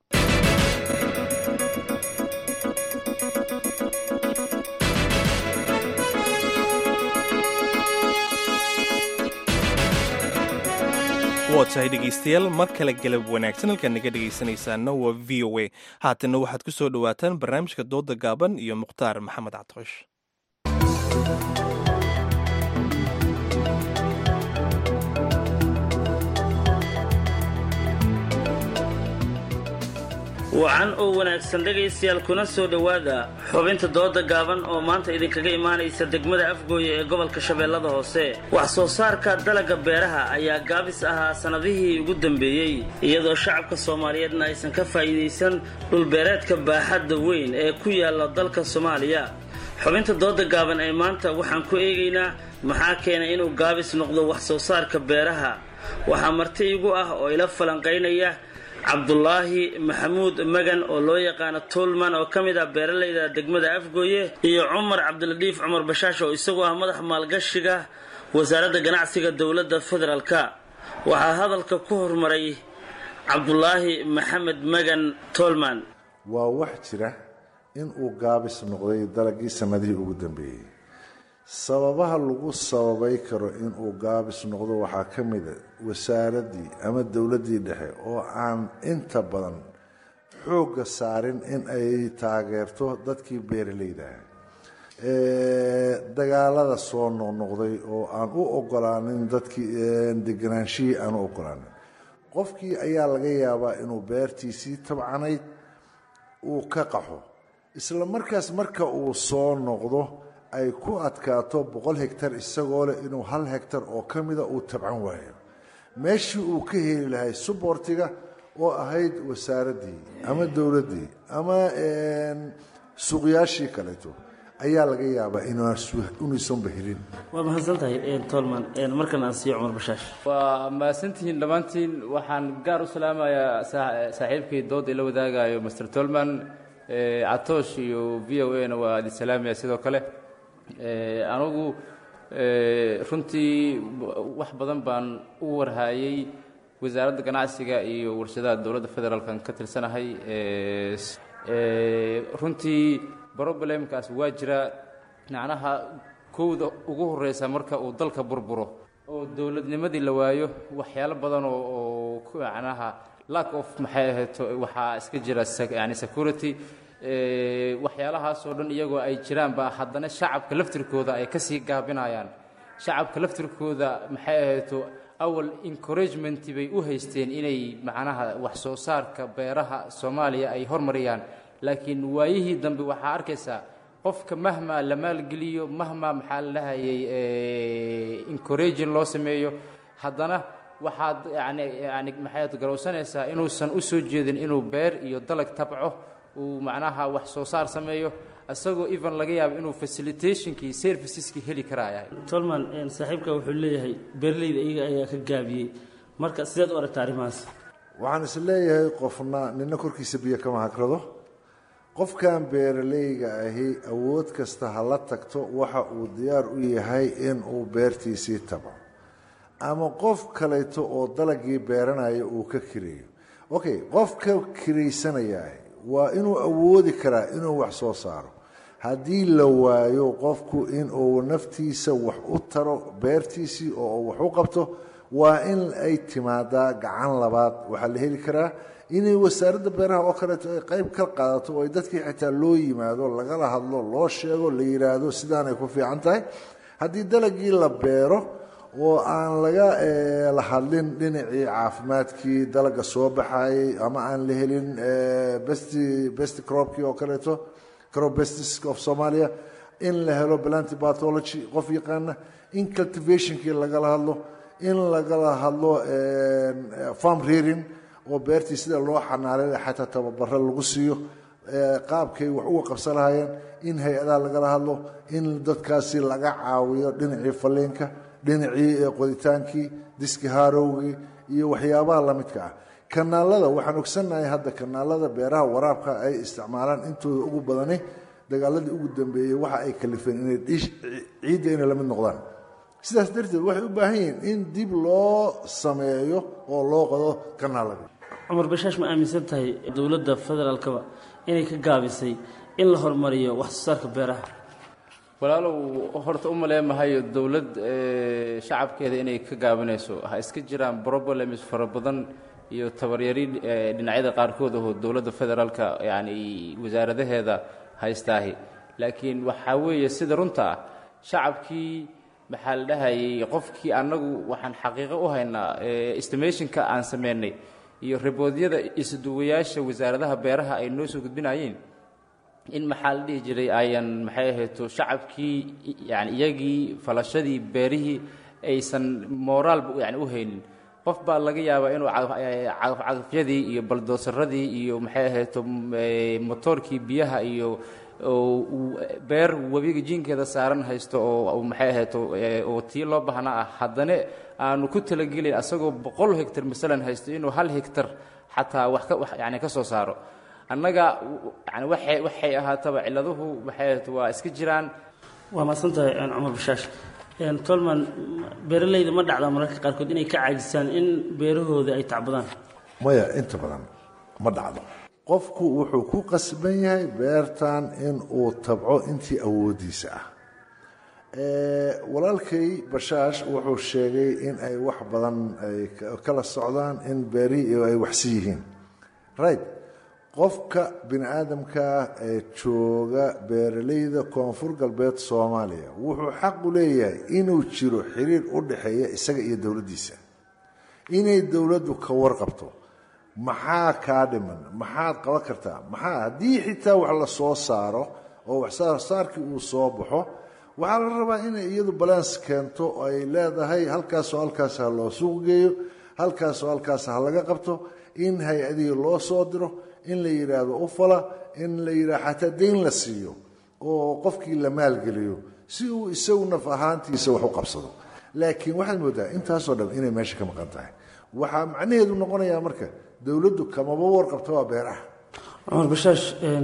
waa tahay dhegaystayaal mar kale galab wanaagsan halkaad naga dhegaysanaysaana waa v o a haatanna waxaad ku soo dhowaataan barnaamijka dooda gaaban iyo mukhtaar maxamed cadqosh wacan oo wanaagsan dhegaystayaal kuna soo dhowaada xubinta dooda gaaban oo maanta idinkaga imaanaysa degmada afgooye ee gobolka shabeellada hoose wax soo saarka dalagga beeraha ayaa gaabis ahaa sannadihii ugu dambeeyey iyadoo shacabka soomaaliyeedna aysan ka faa'iidaysan dhulbeereedka baaxadda weyn ee ku yaalla dalka soomaaliya xubinta dooda gaaban ee maanta waxaan ku eegaynaa maxaa keenay inuu gaabis noqdo wax soo saarka beeraha waxaa marti igu ah oo ila falanqaynaya cabdulaahi maxamuud magan oo loo yaqaano tuulman oo ka mid ah beeralayda degmada afgooye iyo cumar cabdiladiif cumar bashaash oo isagu ah madax maalgashiga wasaaradda ganacsiga dowladda federaalka waxaa hadalka ku hormaray cabdulaahi maxamed magan tuulman waa wax jira in uu gaabis noqday dalagii sannadihii ugu dambeeyey sababaha lagu sababay karo inuu gaabis noqdo waxaa ka mida wasaaraddii ama dowladdii dhexe oo aan inta badan xoogga saarin in ay taageerto dadkii beeralayda ah dagaalada soo noqnoqday oo aan u ogolaanin dadkii deganaanshihii aan u ogolaanin qofkii ayaa laga yaabaa inuu beertiisii tabcanayd uu ka qaxo isla markaas marka uu soo noqdo ay ku adkaato boqol hegtar isagoo leh inuu hal hegtar oo ka mida uu tabcan waayo meeshii uu ka heli lahay subortiga oo ahayd wasaaraddii ama dowladdii ama suuqyaashii kaleeto ayaa laga yaabaa inuusanba helin waa mahadsantahay tolman markan aan siiyo cumar bashaash waa mahadsantihiin dhammaantiin waxaan gaar u salaamayaa saaxiibkii dood ila wadaagayo master tolman catoosh iyo v o a na waa idin salaamaya sidoo kale anugu runtii wax badan baan u warhaayey wasaaradda ganacsiga iyo warshadaha dowladda federaalkan ka tirsanahay runtii problemkaas waa jira macnaha kowda ugu horeysa marka uu dalka burburo oo dowladnimadii la waayo waxyaalo badan oo macnaha lack of maxay ahayd waxaa iska jira yani security waxyaalahaasoo dhan iyagoo ay jiraanba haddana shacabka laftirkooda ay kasii gaabinayaan shacabka laftirkooda maxay ahayto awal encouragement bay u haysteen inay macnaha wax soo saarka beeraha soomaaliya ay hormariyaan laakiin waayihii dambe waxaa arkaysaa qofka mahmaa la maalgeliyo mahmaa maxaa la dhahayay encouraging loo sameeyo haddana waxaad yani yani maxaad garowsanaysaa inuusan u soo jeedin inuu beer iyo dalag tabco uu macnaha wax soo saar sameeyo isagoo even laga yaabo inuu facilitationkii serviceski heli karaya tolman saaxiibka wuxuu leeyahay beeraleyda iyaga ayaa ka gaabiyey marka sideed u aragta arrimahaas waxaan is leeyahay qofna nina korkiisa biyo kama hagrado qofkan beeralayga ahi awood kasta ha la tagto waxa uu diyaar u yahay inuu beertiisii tago ama qof kaleeto oo dalagii beeranaya uu ka kireeyo okay qofka kiraysanaya waa inuu awoodi karaa inuu wax soo saaro haddii la waayo qofku inuu naftiisa wax u taro beertiisii oo wax u qabto waa in ay timaadaa gacan labaad waxaa la heli karaa inay wasaaradda beeraha oo kaleeto ay qayb ka qaadato oo ay dadkii xitaa loo yimaado lagala hadlo loo sheego la yidhaahdo sidaanay ku fiican tahay haddii dalagii la beero oo aan laga la hadlin dhinacii caafimaadkii dalaga soo baxayay ama aan la helin best best cropkii oo kaleeto crop bestis of somalia in la helo planty pathology qof yaqaana in cultivationkii lagala hadlo in lagala hadlo farm rearing oo beertii sida loo xanaanay xataa tababaro lagu siiyo qaabkay wax uga qabsan lahaayeen in hay-adaha lagala hadlo in dadkaasi laga caawiyo dhinacii faliinka dhinacii qoditaankii diski haarowgii iyo waxyaabaha lamidka ah kanaalada waxaan ogsannahay hadda kanaalada beeraha waraabka ay isticmaalaan intooda ugu badani dagaaladii ugu dambeeyey waxa ay kalifeen inay ciidda inay la mid noqdaan sidaas darteed waxay u baahan yihiin in dib loo sameeyo oo loo qodo kanaaladii cumar bashaash ma aaminsan tahay dowladda federaalkaba inay ka gaabisay in la horumariyo wax soo saarka beeraha walaalow horta u maleemahayo dowlad shacabkeeda inay ka gaabinayso ha iska jiraan problems fara badan iyo tabaryari dhinacyada qaarkood oo dowladda federaalka yani wasaaradaheeda haystaahi laakiin waxaa weeye sida runta ah shacabkii maxaa la dhahayay qofkii annagu waxaan xaqiiqo u haynaa estimationka aan sameynay iyo riboodyada isduwayaasha wasaaradaha beeraha ay noo soo gudbinayeen in maxaa la dhihi jiray ayan maxay ahayto shacabkii yani iyagii falashadii beerihii aysan mooraalba yani u haynin qof baa laga yaabaa inuu cagafcagafyadii iyo baldoosaradii iyo maxay ahayto motoorkii biyaha iyo beer webiga jiinkeeda saaran haysto oo maxay ahayto oo tii loo baahnaa ah haddana aanu ku talagelin asagoo boqol hegtar masalan haysto inuu hal hegtar xataa wax ka yani ka soo saaro annaga yani waxay waxay ahaataba ciladuhu maxay ahayto waa iska jiraan waa mahadsan tahay cumar bashaash tolman beeralayda ma dhacdaa mararka qaarkood inay ka caajisaan in beerahooda ay tacbadaan maya inta badan ma dhacdo qofku wuxuu ku qasban yahay beertan in uu tabco intii awoodiisa ah walaalkay bashaash wuxuu sheegay in ay wax badan ay kala socdaan in beerihii ay waxsi yihiin right qofka bini aadamkaa ee jooga beeralayda koonfur galbeed soomaaliya wuxuu xaq u leeyahay inuu jiro xiriir u dhexeeya isaga iyo dowladdiisa inay dowladdu ka warqabto maxaa kaa dhiman maxaad qaban kartaa maxaa haddii xitaa wax la soo saaro oo wax saarkii uu soo baxo waxaa la rabaa inay iyadu balans keento oo ay leedahay halkaasoo halkaas ha loo suuq geeyo halkaasoo halkaas ha laga qabto in hay-adihii loo soo diro in la yidhaahdo u fala in la yidhahdo xataa dayn la siiyo oo qofkii la maalgeliyo si uu isagu naf ahaantiisa wax u qabsado laakiin waxaad moodaa intaasoo dhan inay meesha ka maqan tahay waxaa macnaheedu noqonayaa marka dowladdu kamaba warqabto waa beeraha cumar bashaash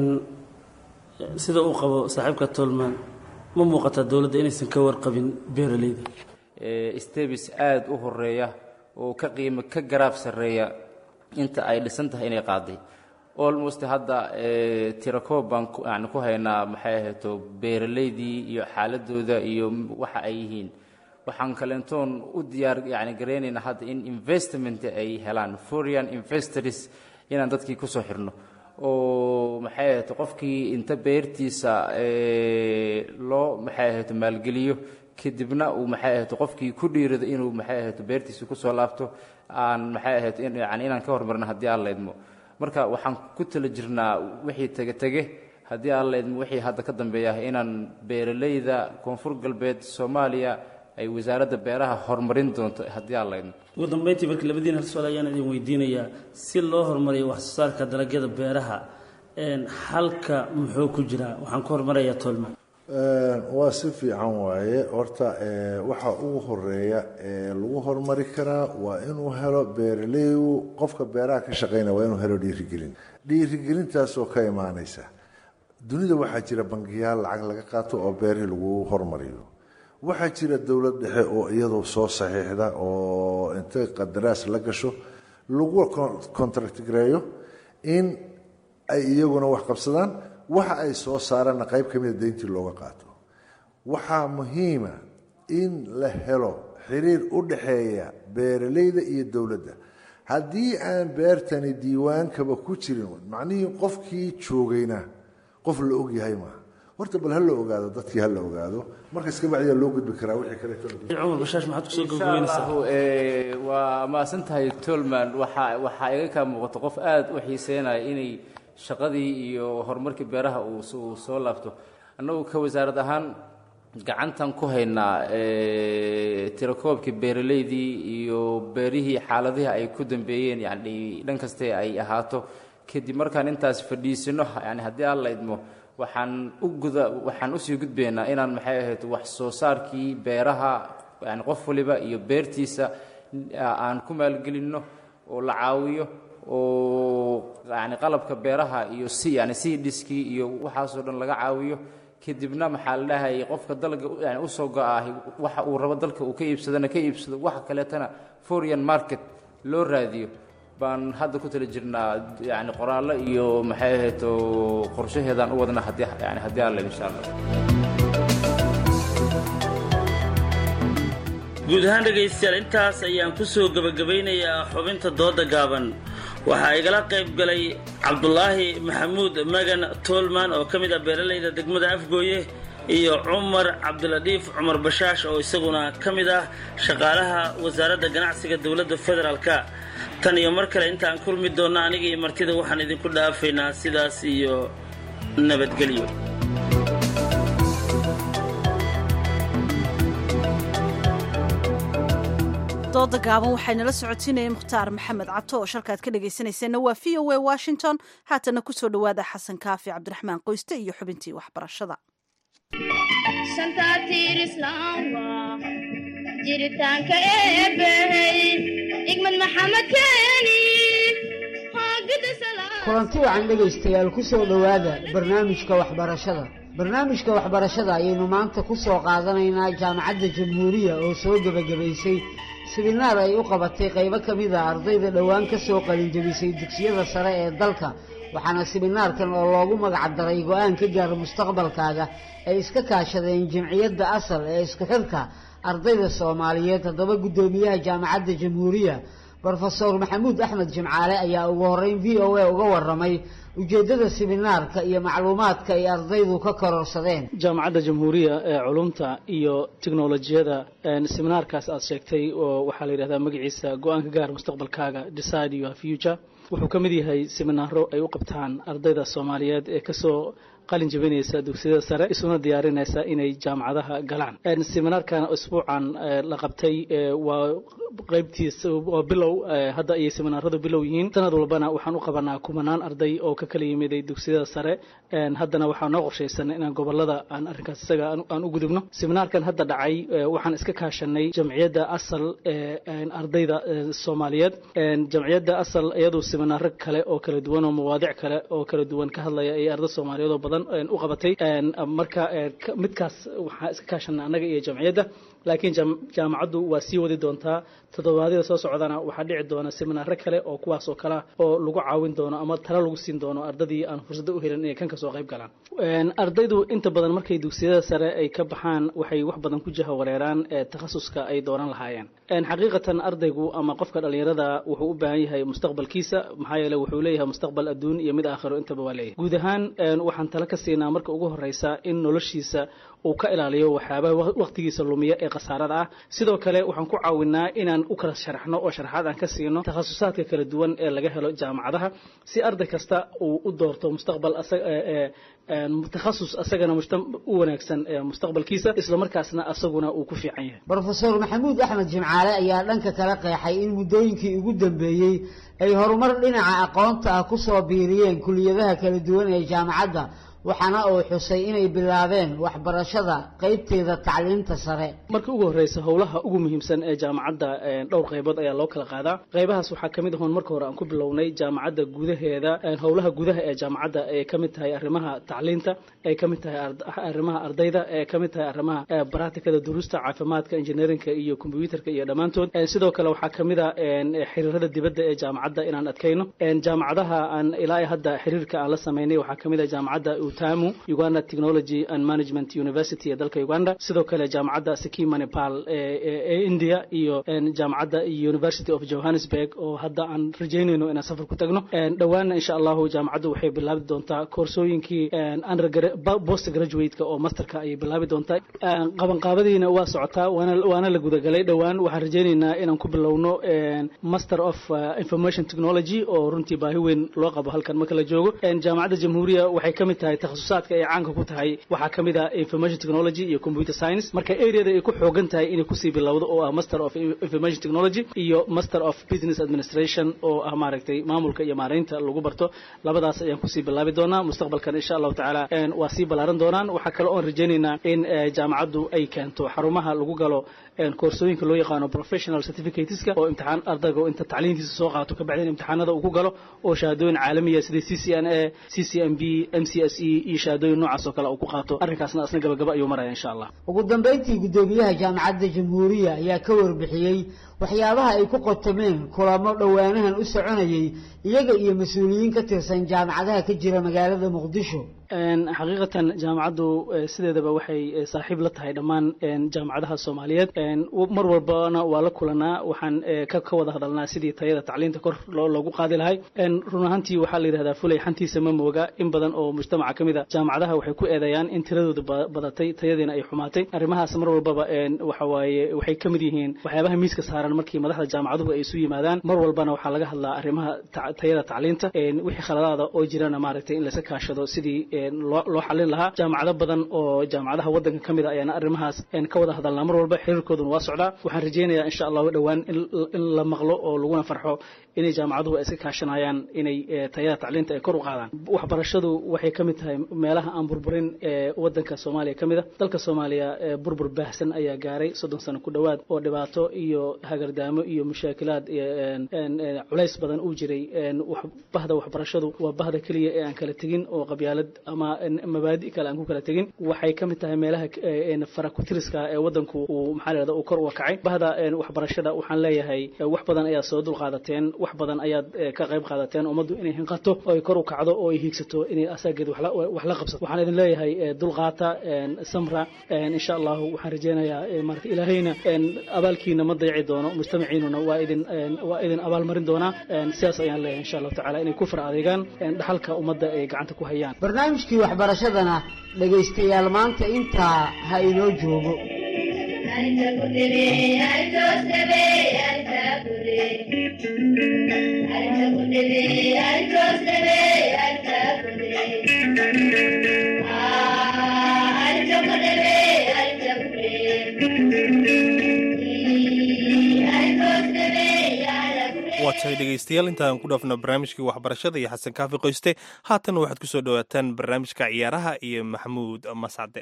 sida uu qabo saaxiibka tolman ma muuqataa dowladda inaysan ka warqabin beeralayda stebis aada u horeeya oo ka qiimo ka garaab sarreeya inta ay dhisan tahay inay qaaday almost hadda tirakoob baan yani ku haynaa maxay ahayto beeralaydii iyo xaaladooda iyo waxa ay yihiin waxaan kaleentoon u diyaar yani garaynaynaa hadda in investment ay helaan foreign investors inaan dadkii kusoo xirno oo maxay ahayto qofkii inta beertiisa loo maxay ahayto maalgeliyo kadibna uu maxay ahayto qofkii ku dhiirado inuu maxay ahayto beertiisa kusoo laabto aan maxay ahayto yani inaan ka hormarno haddii aan laydmo marka waxaan ku tala jirnaa wixii tege tege haddii aan laydmo wixii hadda ka dambeeya inaan beeralayda koonfur galbeed soomaaliya ay wasaaradda beeraha horumarin doonto haddii aan laydno ugu dambeyntii marka labadiin hal su-aal ayaan idin weydiinayaa si loo horumariyo wax soo saarka dalagyada beeraha halka muxuu ku jiraa waxaan ku horumarayaa tolma waa si fiican waaye horta waxa ugu horeeya ee lagu horumari karaa waa inuu helo beeraleygu qofka beeraha ka shaqeynaya waa inuu helo dhiirigelin dhiirigelintaasoo ka imaanaysa dunida waxaa jira bangiyaal lacag laga qaato oo beerihii lagu horumariyo waxaa jira dowlad dhexe oo iyadu soo saxiixda oo intay qadaraas la gasho lagu contract gareeyo in ay iyaguna wax qabsadaan waxa ay soo saaraanna qayb ka mida deyntii looga qaato waxaa muhiima in la helo xiriir u dhaxeeya beeraleyda iyo dowladda haddii aan beertani diiwaankaba ku jirin macnihii qofkii joogayna qof la ogyahay maaha horta bal ha la ogaado dadkii ha la ogaado markas ka bacdiyaa loo gudbi karaa wixii cumar bashaash maxaad kusoo gabagabeynaysaa waa maasan tahay tolman waxaa waxaa iga kaa muuqato qof aada u xiiseynaya inay shaqadii iyo horumarkii beeraha uu soo laabto annagu ka wasaarad ahaan gacantan ku haynaa tirakoobkii beeraleydii iyo beerihii xaaladihii ay ku dambeeyeen yani dhan kaste ay ahaato kadib markaan intaas fadhiisino yani haddii aan la idmo waxaan u guda waxaan usii gudbaynaa inaan maxay ahayd wax soo saarkii beeraha yani qof waliba iyo beertiisa aan ku maalgelinno oo la caawiyo oo yani qalabka beeraha iyo si yani si dhiskii iyo waxaasoo dhan laga caawiyo kadibna maxaa la dhahayay qofka dalga yani usoo go-ahi waxa uu rabo dalka uu ka iibsadana ka iibsado waxa kaleetana foreign market loo raadiyo baan hadda ku tala jirnaa yani qoraallo iyo maxay ahayd oo qorshaheedaan u wadna haddii yani haddii aan leed insha allah guud ahaan dhegaystayaal intaas ayaan ku soo gebagabaynayaa xubinta dooda gaaban waxaa igala qayb galay cabdulaahi maxamuud magan toolman oo ka mid ah beeralayda degmada afgooye iyo cumar cabdiladhiif cumar bashaash oo isaguna ka mid ah shaqaalaha wasaaradda ganacsiga dowladda federaalka tan iyo mar kale intaan kulmi doonna aniga iyo martida waxaan idinku dhaafaynaa sidaas iyo nabadgelyo dooda gaaban waxaynala socotiinaya mukhtaar maxamed cabto oo shalkaad ka dhegaysanayseena waa v o a washington haatana kusoo dhowaada xasan kaafi cabdiraxmaan qoyste iyo xubintii waxbarashada jiritaanka eebbey igmad maxamed keeni kulanti wacan dhegaystayaal ku soo dhowaada barnaamijka waxbarashada barnaamijka waxbarashada ayaynu maanta ku soo qaadanaynaa jaamacadda jamhuuriya oo soo gebagabaysay siminaar ay u qabatay qaybo ka mid a ardayda dhowaan ka soo qalinjabisay dugsiyada sare ee dalka waxaana siminaarkan oo loogu magacdaray go-aan ka gaara mustaqbalkaaga ay iska kaashadeen jamciyadda asal ee isku xirka ardayda soomaaliyeed haddaba guddoomiyaha jaamacadda jamhuuriya brofesor maxamuud axmed jimcaale ayaa ugu horeyn v o a uga waramay ujeeddada siminaarka iyo macluumaadka ay ardaydu ka kororsadeen jaamacadda jamhuuriya ee culumta iyo tiknolojiyada siminaarkaas aad sheegtay oo waxaa la yidhahdaa magaciisa go-aan ka gaar mustaqbalkaaga decide your future wuxuu ka mid yahay siminaaro ay u qabtaan ardayda soomaaliyeed ee kasoo qalin jabinaysa dugsiyada sare isuna diyaarinaysa inay jaamacadaha galaan siminaarkan isbuucan la qabtay waa qaybtiisa waa bilow hadda ayay siminaaradu bilow yihiin sanad walbana waxaan u qabanaa kumanaan arday oo ka kala yimiday dugsiyada sare haddana waxaa noo qorshaysan inaan gobolada aan arrinkaas isaga aan u gudubno siminaarkan hadda dhacay waxaan iska kaashanay jamciyadda asal ee ardayda soomaaliyeed jamciyadda asal iyadu siminaaro kale oo kala duwan oo mawaadic kale oo kala duwan ka hadlaya ay arday soomaaliyeed oo badan u qabatay marka midkaas waxaa iska kaashanay annaga iyo jamciyadda laakiin jaamacaddu waa sii wadi doontaa toddobaadyada soo socdana waxaa dhici doona siminaaro kale oo kuwaas oo kalea oo lagu caawin doono ama talo lagu siin doono ardadii aan fursadda u helin inay kan kasoo qayb galaan ardaydu inta badan markay dugsiyada sare ay ka baxaan waxay wax badan ku jaha wareeraan takhasuska ay dooran lahaayeen xaqiiqatan ardaygu ama qofka dhallinyarada wuxuu u baahan yahay mustaqbalkiisa maxaa yeele wuxuu leeyahay mustaqbal adduun iyo mid aakhiro intaba waa leeyahay guud ahaan waxaan talo ka siinaa marka ugu horeysa in noloshiisa uu ka ilaaliyo waxyaabaha waqtigiisa lumiya ee khasaarada ah sidoo kale waxaan ku caawinaa inaan u kala sharaxno oo sharaxaad aan ka siino takhasusaadka kala duwan ee laga helo jaamacadaha si arday kasta uu u doorto mustaqbal takhasus asagana u wanaagsan mustaqbalkiisa islamarkaasna asaguna uu ku fiican yahay brofesor maxamuud axmed jimcaale ayaa dhanka kala qeexay in muddooyinkii ugu dambeeyey ay horumar dhinaca aqoonta ah ku soo biiriyeen kuliyadaha kala duwan ee jaamacadda waxaana uu xusay inay bilaabeen waxbarashada qaybteeda tacliinta sare marka ugu horreysa howlaha ugu muhiimsan ee jaamacadda dhowr qaybood ayaa loo kala qaadaa qaybahaas waxaa ka mid ahoon marka hore aan ku bilownay jaamacadda gudaheeda howlaha gudaha ee jaamacadda ay ka mid tahay arrimaha tacliinta ay ka mid tahay arrimaha ardayda ay ka mid tahay arrimaha baraatikada duruusta caafimaadka engineerinka iyo kombyuutarka iyo dhammaantood sidoo kale waxaa ka mid a xiriirada dibadda ee jaamacadda inaan adkayno jaamacadaha aan ilaa hadda xiriirka aan la sameynay waxaa ka mid ah jaamacadda utamu uganda technology and management university ee dalka uganda sidoo kale jaamacadda sikima nepal ee india iyo jaamacadda university of johannesburg oo hadda aan rajeynayno inaan safar ku tagno dhowaanna insha allahu jaamacaddu waxay bilaabi doontaa koorsooyinkii post graduate-ka oo masterka ayay bilaabi doontaa qabanqaabadiina waa socotaa waana la gudagalay dhowaan waxaan rajeynaynaa inaan ku bilowno master of information technology oo runtii baahi weyn loo qabo halkan marka la joogo jaamacadda jamhuuriya waxay ka mid tahay takhasusaadka ay caanka ku tahay waxaa ka mid ah information technology iyo computer science marka areada ay ku xoogan tahay inay kusii bilowdo oo ah master of information technology iyo master of business administration oo ah maaragtay maamulka iyo maaraynta lagu barto labadaas ayaan kusii bilaabi doonaa mustaqbalkan insha allahu tacaala waa sii ballaaran doonaan waxaa kale oon rajeynaynaa in jaamacaddu ay keento xarumaha lagu galo koorsooyinka loo yaqaano professional certificateska oo imtixaan ardayga oo inta tacliintiisa soo qaato kabacdin imtixaanada uu ku galo oo shahaadooyin caalamiya sida c c n a c c m b m c s e iyo shahaadooyin noocaas oo kale uu ku qaato arrinkaasna asna gabagaba ayuu maraya insha allah ugu dambayntii guddoomiyaha jaamacadda jamhuuriya ayaa ka warbixiyey waxyaabaha ay ku qotameen kulamo dhowaanahan u soconayay iyaga iyo mas-uuliyiin ka tirsan jaamacadaha ka jira magaalada muqdisho xaqiiqatan jaamacaddu sideedaba waxay saaxiib la tahay dhammaan jaamacadaha soomaaliyeed mar walbana waa la kulanaa waxaan ka wada hadalnaa sidii tayada tacliinta kor loogu qaadi lahay run ahaantii waxaa la yidhahdaa fulay xantiisa ma mooga in badan oo mujtamaca ka mid a jaamacadaha waxay ku eedeeyaan in tiradooda badatay tayadiina ay xumaatay arrimahaas mar walbaba waxa waaye waxay ka mid yihiin waxyaabaha miiska saaran markii madaxda jaamacaduhu ay isu yimaadaan mar walbana waxaa laga hadlaa arrimaha tayada tacliinta wixii khaladaada oo jirana maaragtay in layska kaashado sidii loo xalin lahaa jaamacado badan oo jaamacadaha waddanka ka mid a ayaana arrimahaas ka wada hadalnaa mar walba xiriirkooduna waa socdaa waxaan rajeynayaa insha allahu dhowaan in la maqlo oo laguna farxo inay jaamacaduhu ay iska kaashanayaan inay tayada tacliinta ay kor u qaadaan waxbarashadu waxay ka mid tahay meelaha aan burburin ee waddanka soomaaliya ka mid a dalka soomaaliya burbur baahsan ayaa gaaray soddon sano ku dhowaad oo dhibaato iyo hagardaamo iyo mushaakilaad culays badan uu jiray bahda waxbarashadu waa bahda keliya ee aan kala tegin oo qabyaalad ama mabaadi kale aan ku kala tegin waxay ka mid tahay meelaha farakutiriska ee waddanku uu maxaa lahahda uu kor uga kacay bahda waxbarashada waxaan leeyahay wax badan ayaad soo dul qaadateen wax badan ayaad ka qayb qaadateen ummaddu inay hinqato oo ay kor u kacdo oo ay hiigsato inay asaageed wax la qabsato waxaan idin leeyahay dulqaata samra insha allahu waxaan rajeynayaa maarata ilaahayna abaalkiina ma dayaci doono mujtamaciinuna waa idin waa idin abaalmarin doonaa sidaas ayaan leeyahay insha allahu tacala inay ku far adeegaan dhaxalka ummadda ay gacanta ku hayaan barnaamijkii waxbarashadana dhegaystayaal maanta intaa ha inoo joogo waa tahay dhegaystayaal intaan ku dhaafno barnaamijkii waxbarashada iyo xasan kaafi qoyste haatan waxaad ku soo dhowaataan barnaamijka ciyaaraha iyo maxamuud mascade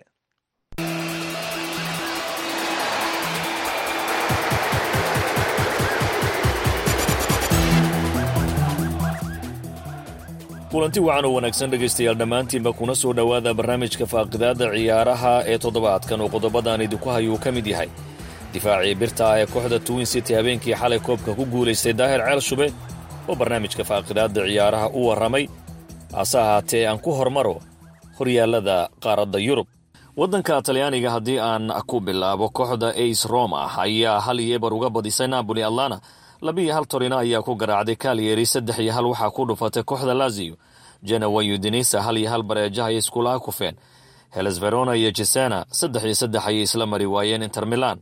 kulanti wacan oo wanaagsan dhegaystayaal dhammaantiinba kuna soo dhowaada barnaamijka faaqidaadda ciyaaraha ee toddobaadkan oo qodobadaan idinku hayuu ka mid yahay difaacii birta ah ee kooxda twin city habeenkii xalay koobka ku guulaystay daahir ceel shube oo barnaamijka faaqidaadda ciyaaraha u warramay hase ahaatee aan ku hormaro horyaallada qaaradda yurub waddanka talyaaniga haddii aan ku bilaabo kooxda ace roma ayaa hal iyo ebar uga badisay napoli atlana labiiyo hal torino ayaa ku garaacday kalyeri saddex iyo hal waxaa ku dhufatay kooxda laziyo jenawa udinisa hal iyo hal bareejaha ay iskulaha kufeen heles verona iyo jesena saddex iyo saddex ayay isla mari waayeen inter milan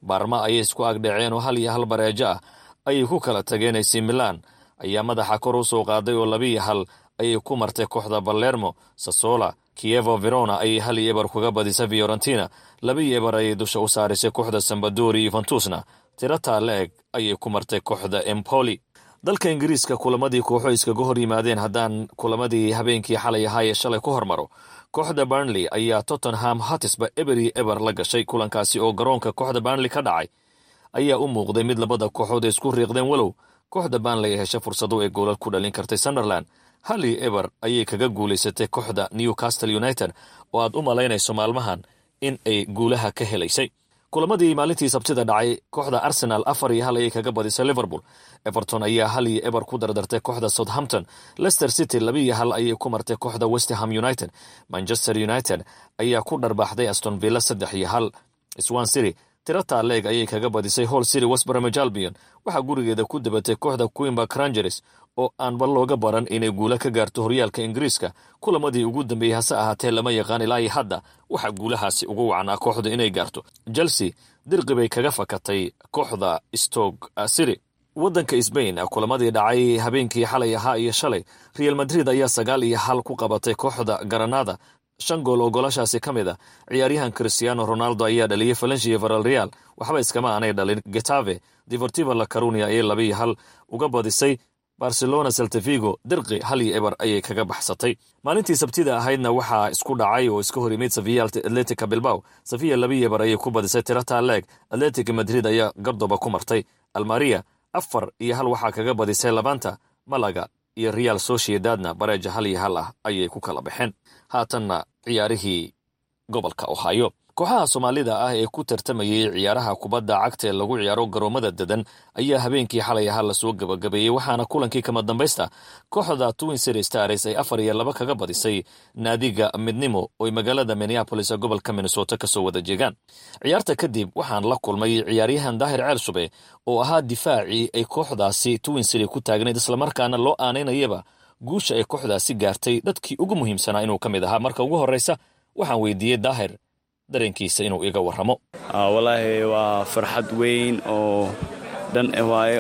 baarma ayay isku agdhaceen oo hal iyo hal bareejo ah ayay ku kala tageen ac milan ayaa madaxa kor u soo qaaday oo labiiyo hal ayay ku martay kooxda balermo sasola kievo verona ayay hal iyo eber kuga badisay fiorentina labiiyo eber ayay dusha u saarisay kooxda sambadori yuventusna tirataa la-eg ayay ku martay kooxda empoli dalka ingiriiska kulamadii kooxo iskaga hor yimaadeen haddaan kulamadii habeenkii xalay ahaa ee shalay ku hormaro kooxda burnley ayaa tottenham hatisba eber iyo eber la gashay kulankaasi oo garoonka kooxda burnley ka dhacay ayaa u muuqday mid labada kooxood ay isku riiqdeen walow kooxda burnley ay hesha fursado ay goolal ku dhalin kartay sunderland hal iyo eber ayay kaga guulaysatay kooxda newcastle united oo aad u malaynayso maalmahan in ay guulaha ka helaysay kulamadii maalintii sabtida dhacay kooxda arsenal afar iyo hal ayay kaga badisay liverpool everton ayaa hal iyo eber ku dardartay kooxda southampton leicester city labiiyo hal ayay ku martay kooxda westham united manchester united ayaa ku dharbaaxday aston villa saddex iyo hal swan city tirataa leeg ayay kaga badisay hall city westbromage albion waxaa gurigeeda ku dabatay kooxda quimba crangeres oo aanba looga baran inay guula ka gaarto horyaalka ingiriiska kulamadii ugu dambeeyey hase ahaatee lama yaqaan ilaa iyo hadda waxaa guulahaasi ugu wacnaa kooxda inay gaarto chelsea dirqi bay kaga fakatay kooxda stog city waddanka sbain kulamadii dhacay habeenkii xalay ahaa iyo shalay real madrid ayaa sagaal iyo hal ku qabatay kooxda garanada shan gool oo golashaasi ka mid a ciyaaryahan christiano ronaldo ayaa dhaliyey valencia varal real waxba iskama aanay dhalin getave deportiva la carunia ayay labiiyo hal uga badisay barcelona seltavigo dirqi hal iyo eber ayay kaga baxsatay maalintii sabtida ahaydna waxaa isku dhacay oo iska hor yimid safiya atletica bilbaw safiya labiiyo eber ayay ku badisay tirata leeg atletic madrid ayaa gardoba ku martay almaria afar iyo hal waxaa kaga badisay labanta malaga iyo real sociedadna bareeja hal iyo hal ah ayay ku kala baxeen haatanna ciyaarihii gobolka ohio kooxaha soomaalida ah ee ku tartamayay ciyaaraha kubadda cagta ee lagu ciyaaro garoomada dadan ayaa habeenkii xalay ahaa lasoo gabagabeeyey waxaana kulankii kama dambaysta kooxda twin city stars ay afar iyo laba kaga badisay naadiga midnimo oy magaalada minneapolis ee gobolka minnesota kasoo wada jeegaan ciyaarta kadib waxaan la kulmay ciyaaryahan daahir ceel shube oo ahaa difaacii ay kooxdaasi twin city ku taagnayd islamarkaana loo aanaynayaba guusha ay kooxdaasi gaartay dadkii ugu muhiimsanaa inuu ka mid ahaa marka ugu horreysa waxaan weydiiyey daahir dareenkiisa inuu iga warramo walaahi waa farxad weyn oo dhan waayo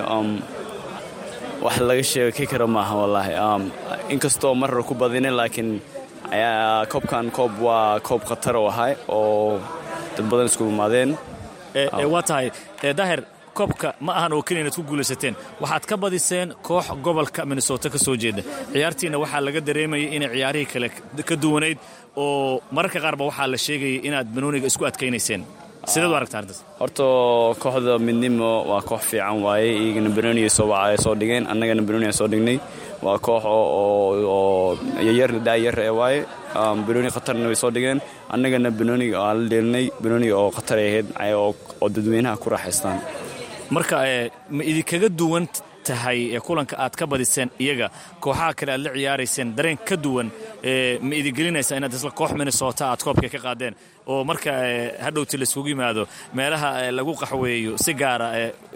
wax laga sheeki karo maaha walaahi inkastoo marar ku badinin laakiin koobkan koob waa koob khatar oo ahay oo dad badan isku imaadeen waa tahay daahir koobka ma ahan oo keliya inaad ku guulaysateen waxaad ka badiseen koox gobolka minnesota ka soo jeeda ciyaartiina waxaa laga dareemayay inay ciyaarihii kale ka duwanayd oo mararka qaarba waxaa la sheegayay inaad banooniga isku adkaynayseen sideed u aragtaa arrintaas horta kooxda midnimo waa koox fiican waaye iyagana banooniga soo wacay soo dhigeen annagana banooniga soo dhignay waa koox oo yayar daayar ee waaye banooni khatarna way soo dhigeen annagana banooniga aan la dheelinay banooniga oo khatar ay ahayd oo dadweynaha ku raaxaystaan marka ma idinkaga duwan tahay kulanka aad ka badiseen iyaga kooxaha kale aad la ciyaarayseen dareen ka duwan ma idigelinaysaa inaad isla koox minnesota aad koobka ka qaadeen oo marka hadhowti laiskugu yimaado meelaha lagu qaxweeyo si gaara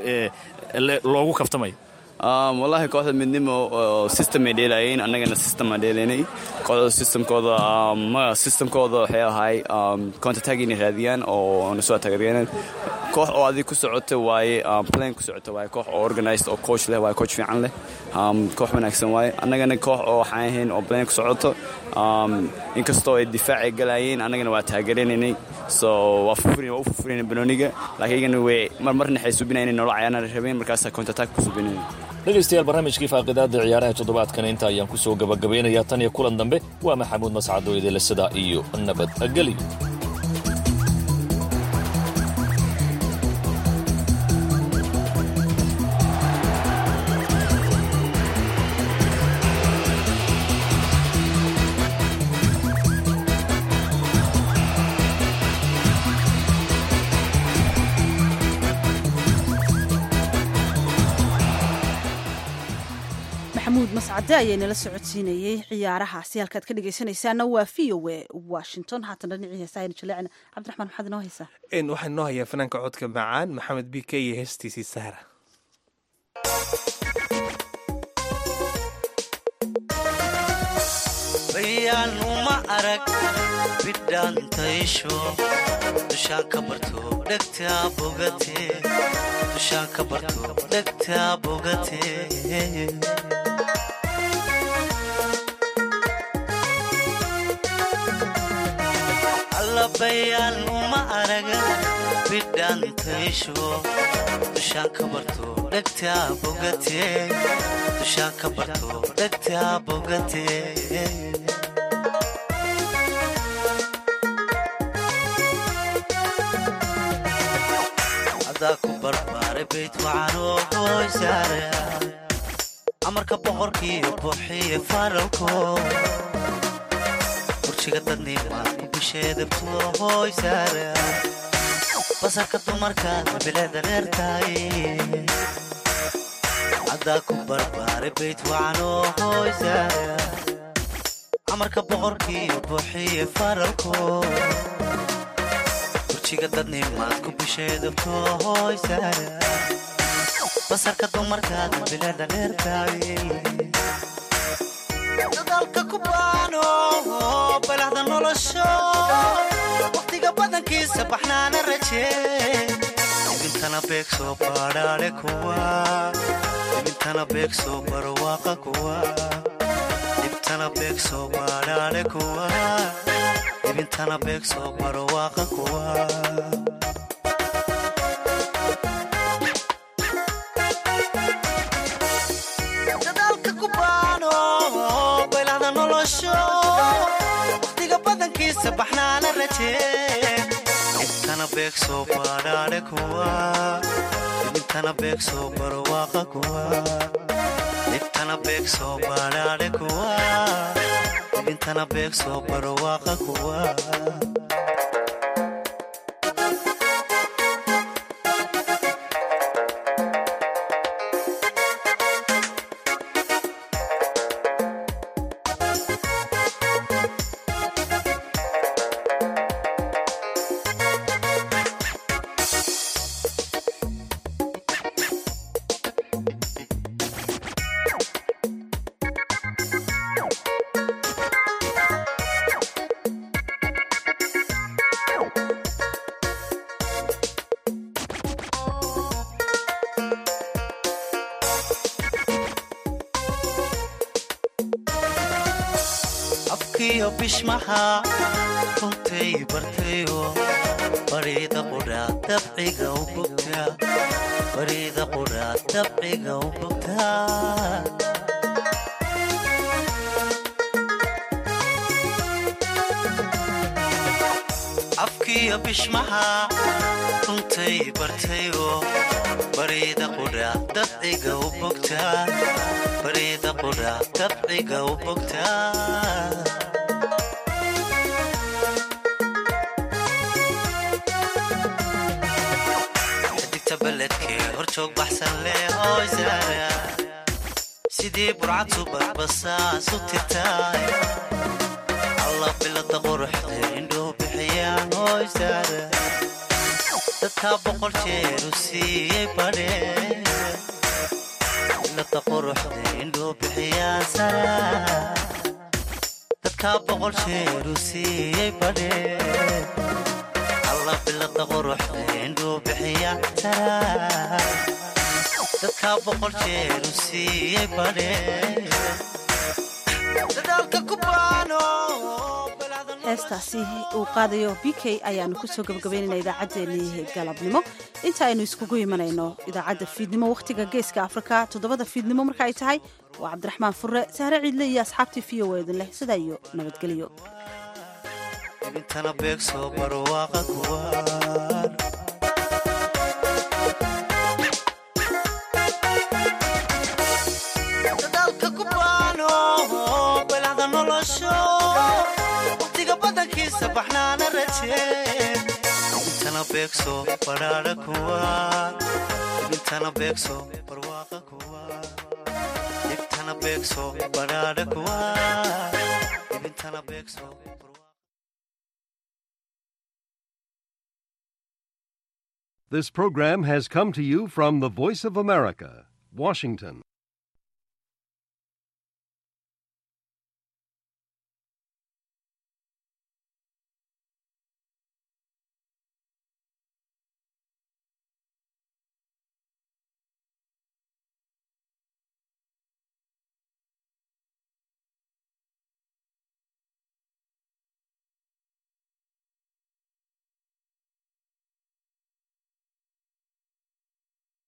loogu kaftamayo wallaahi kooxda midnimo system ay dheelayeen annagana system aan dheelaynay kooxda systemkooda ma systemkooda waxay ahay countertag inay raadiyaan oo na soo ataagayaan koox oo adig ku socota waaye plan ku socota waaye koox oo organized oo coach leh waaye coach fiican leh koox wanaagsan waaye annagana koox oo waxaan ahayn oo plan ku socoto inkastoo ay difaacay galayeen annagana waa taageeranaynay so waa fufurina waa u fufurina banooniga laakiin iyagana way mar marna waxay subinaya inay noola cayaana rabeen markaasaa countertag ku subinaya dhegaystayaal barnaamijkii faaqidaada ciyaaraha toddobaadkan inta ayaan ku soo gabagabaynayaa tan iyo kulan dambe waa maxamuud mascado idile sidaa iyo nabadgelyo maxamuud mascade ayaa inala socodsiinayey ciyaarahaasi halkaad ka dhegaysanaysaana waa v o e washington haatan dhinacii heesa aynu jaleecna cabdiraxmaan maxaad inoo haysaa waxaan inoo hayaa fanaanka codka macaan maxamed b k iyo heestiisii sahra bayaan uma arag bidhaantaysho dushaan ka barto dhegtaa bogate dushaan ka barto dhegtaa bogate allabayaan uma araga bidhaantaysho dushaan ka barto dhegtaa bogate dushaan ka barto dhegtaa bogate adaa ku barbaaray bayd wacanoo hooysaare amarka boqorkiiyo buuxiye faralko kursiga dadnimaa ku bisheedabto hooysaare basarka dumarkaad bileeda reertaay adaa ku barbaaray bayd wacanoo hooysaare amarka boqorkiiyo buuxiye faralko kursiga dadnimaad ku bisheedabto hooysaare basarka dumarkaad bileeda reertaay dadaalka ku baano balahda nolosho waqtiga badankiisa baxnaana rajee ibintana beeg soo baadhaadhe kuwa ibintana beeg soo barwaaqa kuwa ibtana beeg soo baadhaadhe kuwa ibintana beeg soo barwaaqa kuwa dadaalka ku baano baylahda nolosho waqtiga badankiisa baxnaana rajee ibtana beeg soo baadhaadhe kuwa ibintana beeg soo barwaaqa kuwa ibtana beeg soo baadhaadhe kuwa ibintana beeg soo barwaaqa kuwa afkiyo bishmaha runtay bartayo bariida qudhaa dabciga u bogtaa bariida qudhaa dabciga u bogtaa afkiyo bishmaha runtay bartayo bariida qudhaa dabciga u bogtaa bariida qudhaa dabciga u bogtaa xidigta beledkee horjoog baxsan leh hooysaara sidii burcad subadbasaas u tirtaay alla bilada quruxda indhuu bixiyaan hooysaara dadkaa boqol jeer u siiyey badhee bilada quruxda indhuu bixiyaan sara dadkaa boqol jeer u siiyey badhee alla bilada quruxda indhuu bixiyaan sara dadkaa boqol jeer u siiyey badhee dadaalka ku baano heestaasi uu qaadayo b k ayaanu kusoo gabagabaynayna idaacaddeenii galabnimo inta aynu iskugu imanayno idaacadda fiidnimo wakhtiga geeska afrika toddobada fiidnimo marka ay tahay waa cabdiraxmaan furre sahre ciidle iyo asxaabtii v o edin leh sidaa iyo nabadgelyo ibintana beeg soo barwaaqa kuwaan dadaalka ku baano balahda nolosho waqtiga badankiisa baxnaana rajee ibintana beeg soo badhaadha kuwaan ibintana beeg soo barwaaqa kuwaan ibtana beeg soo badhaadha kuwaan ibintana beeg soo This program has come to you from the Voice of America, Washington.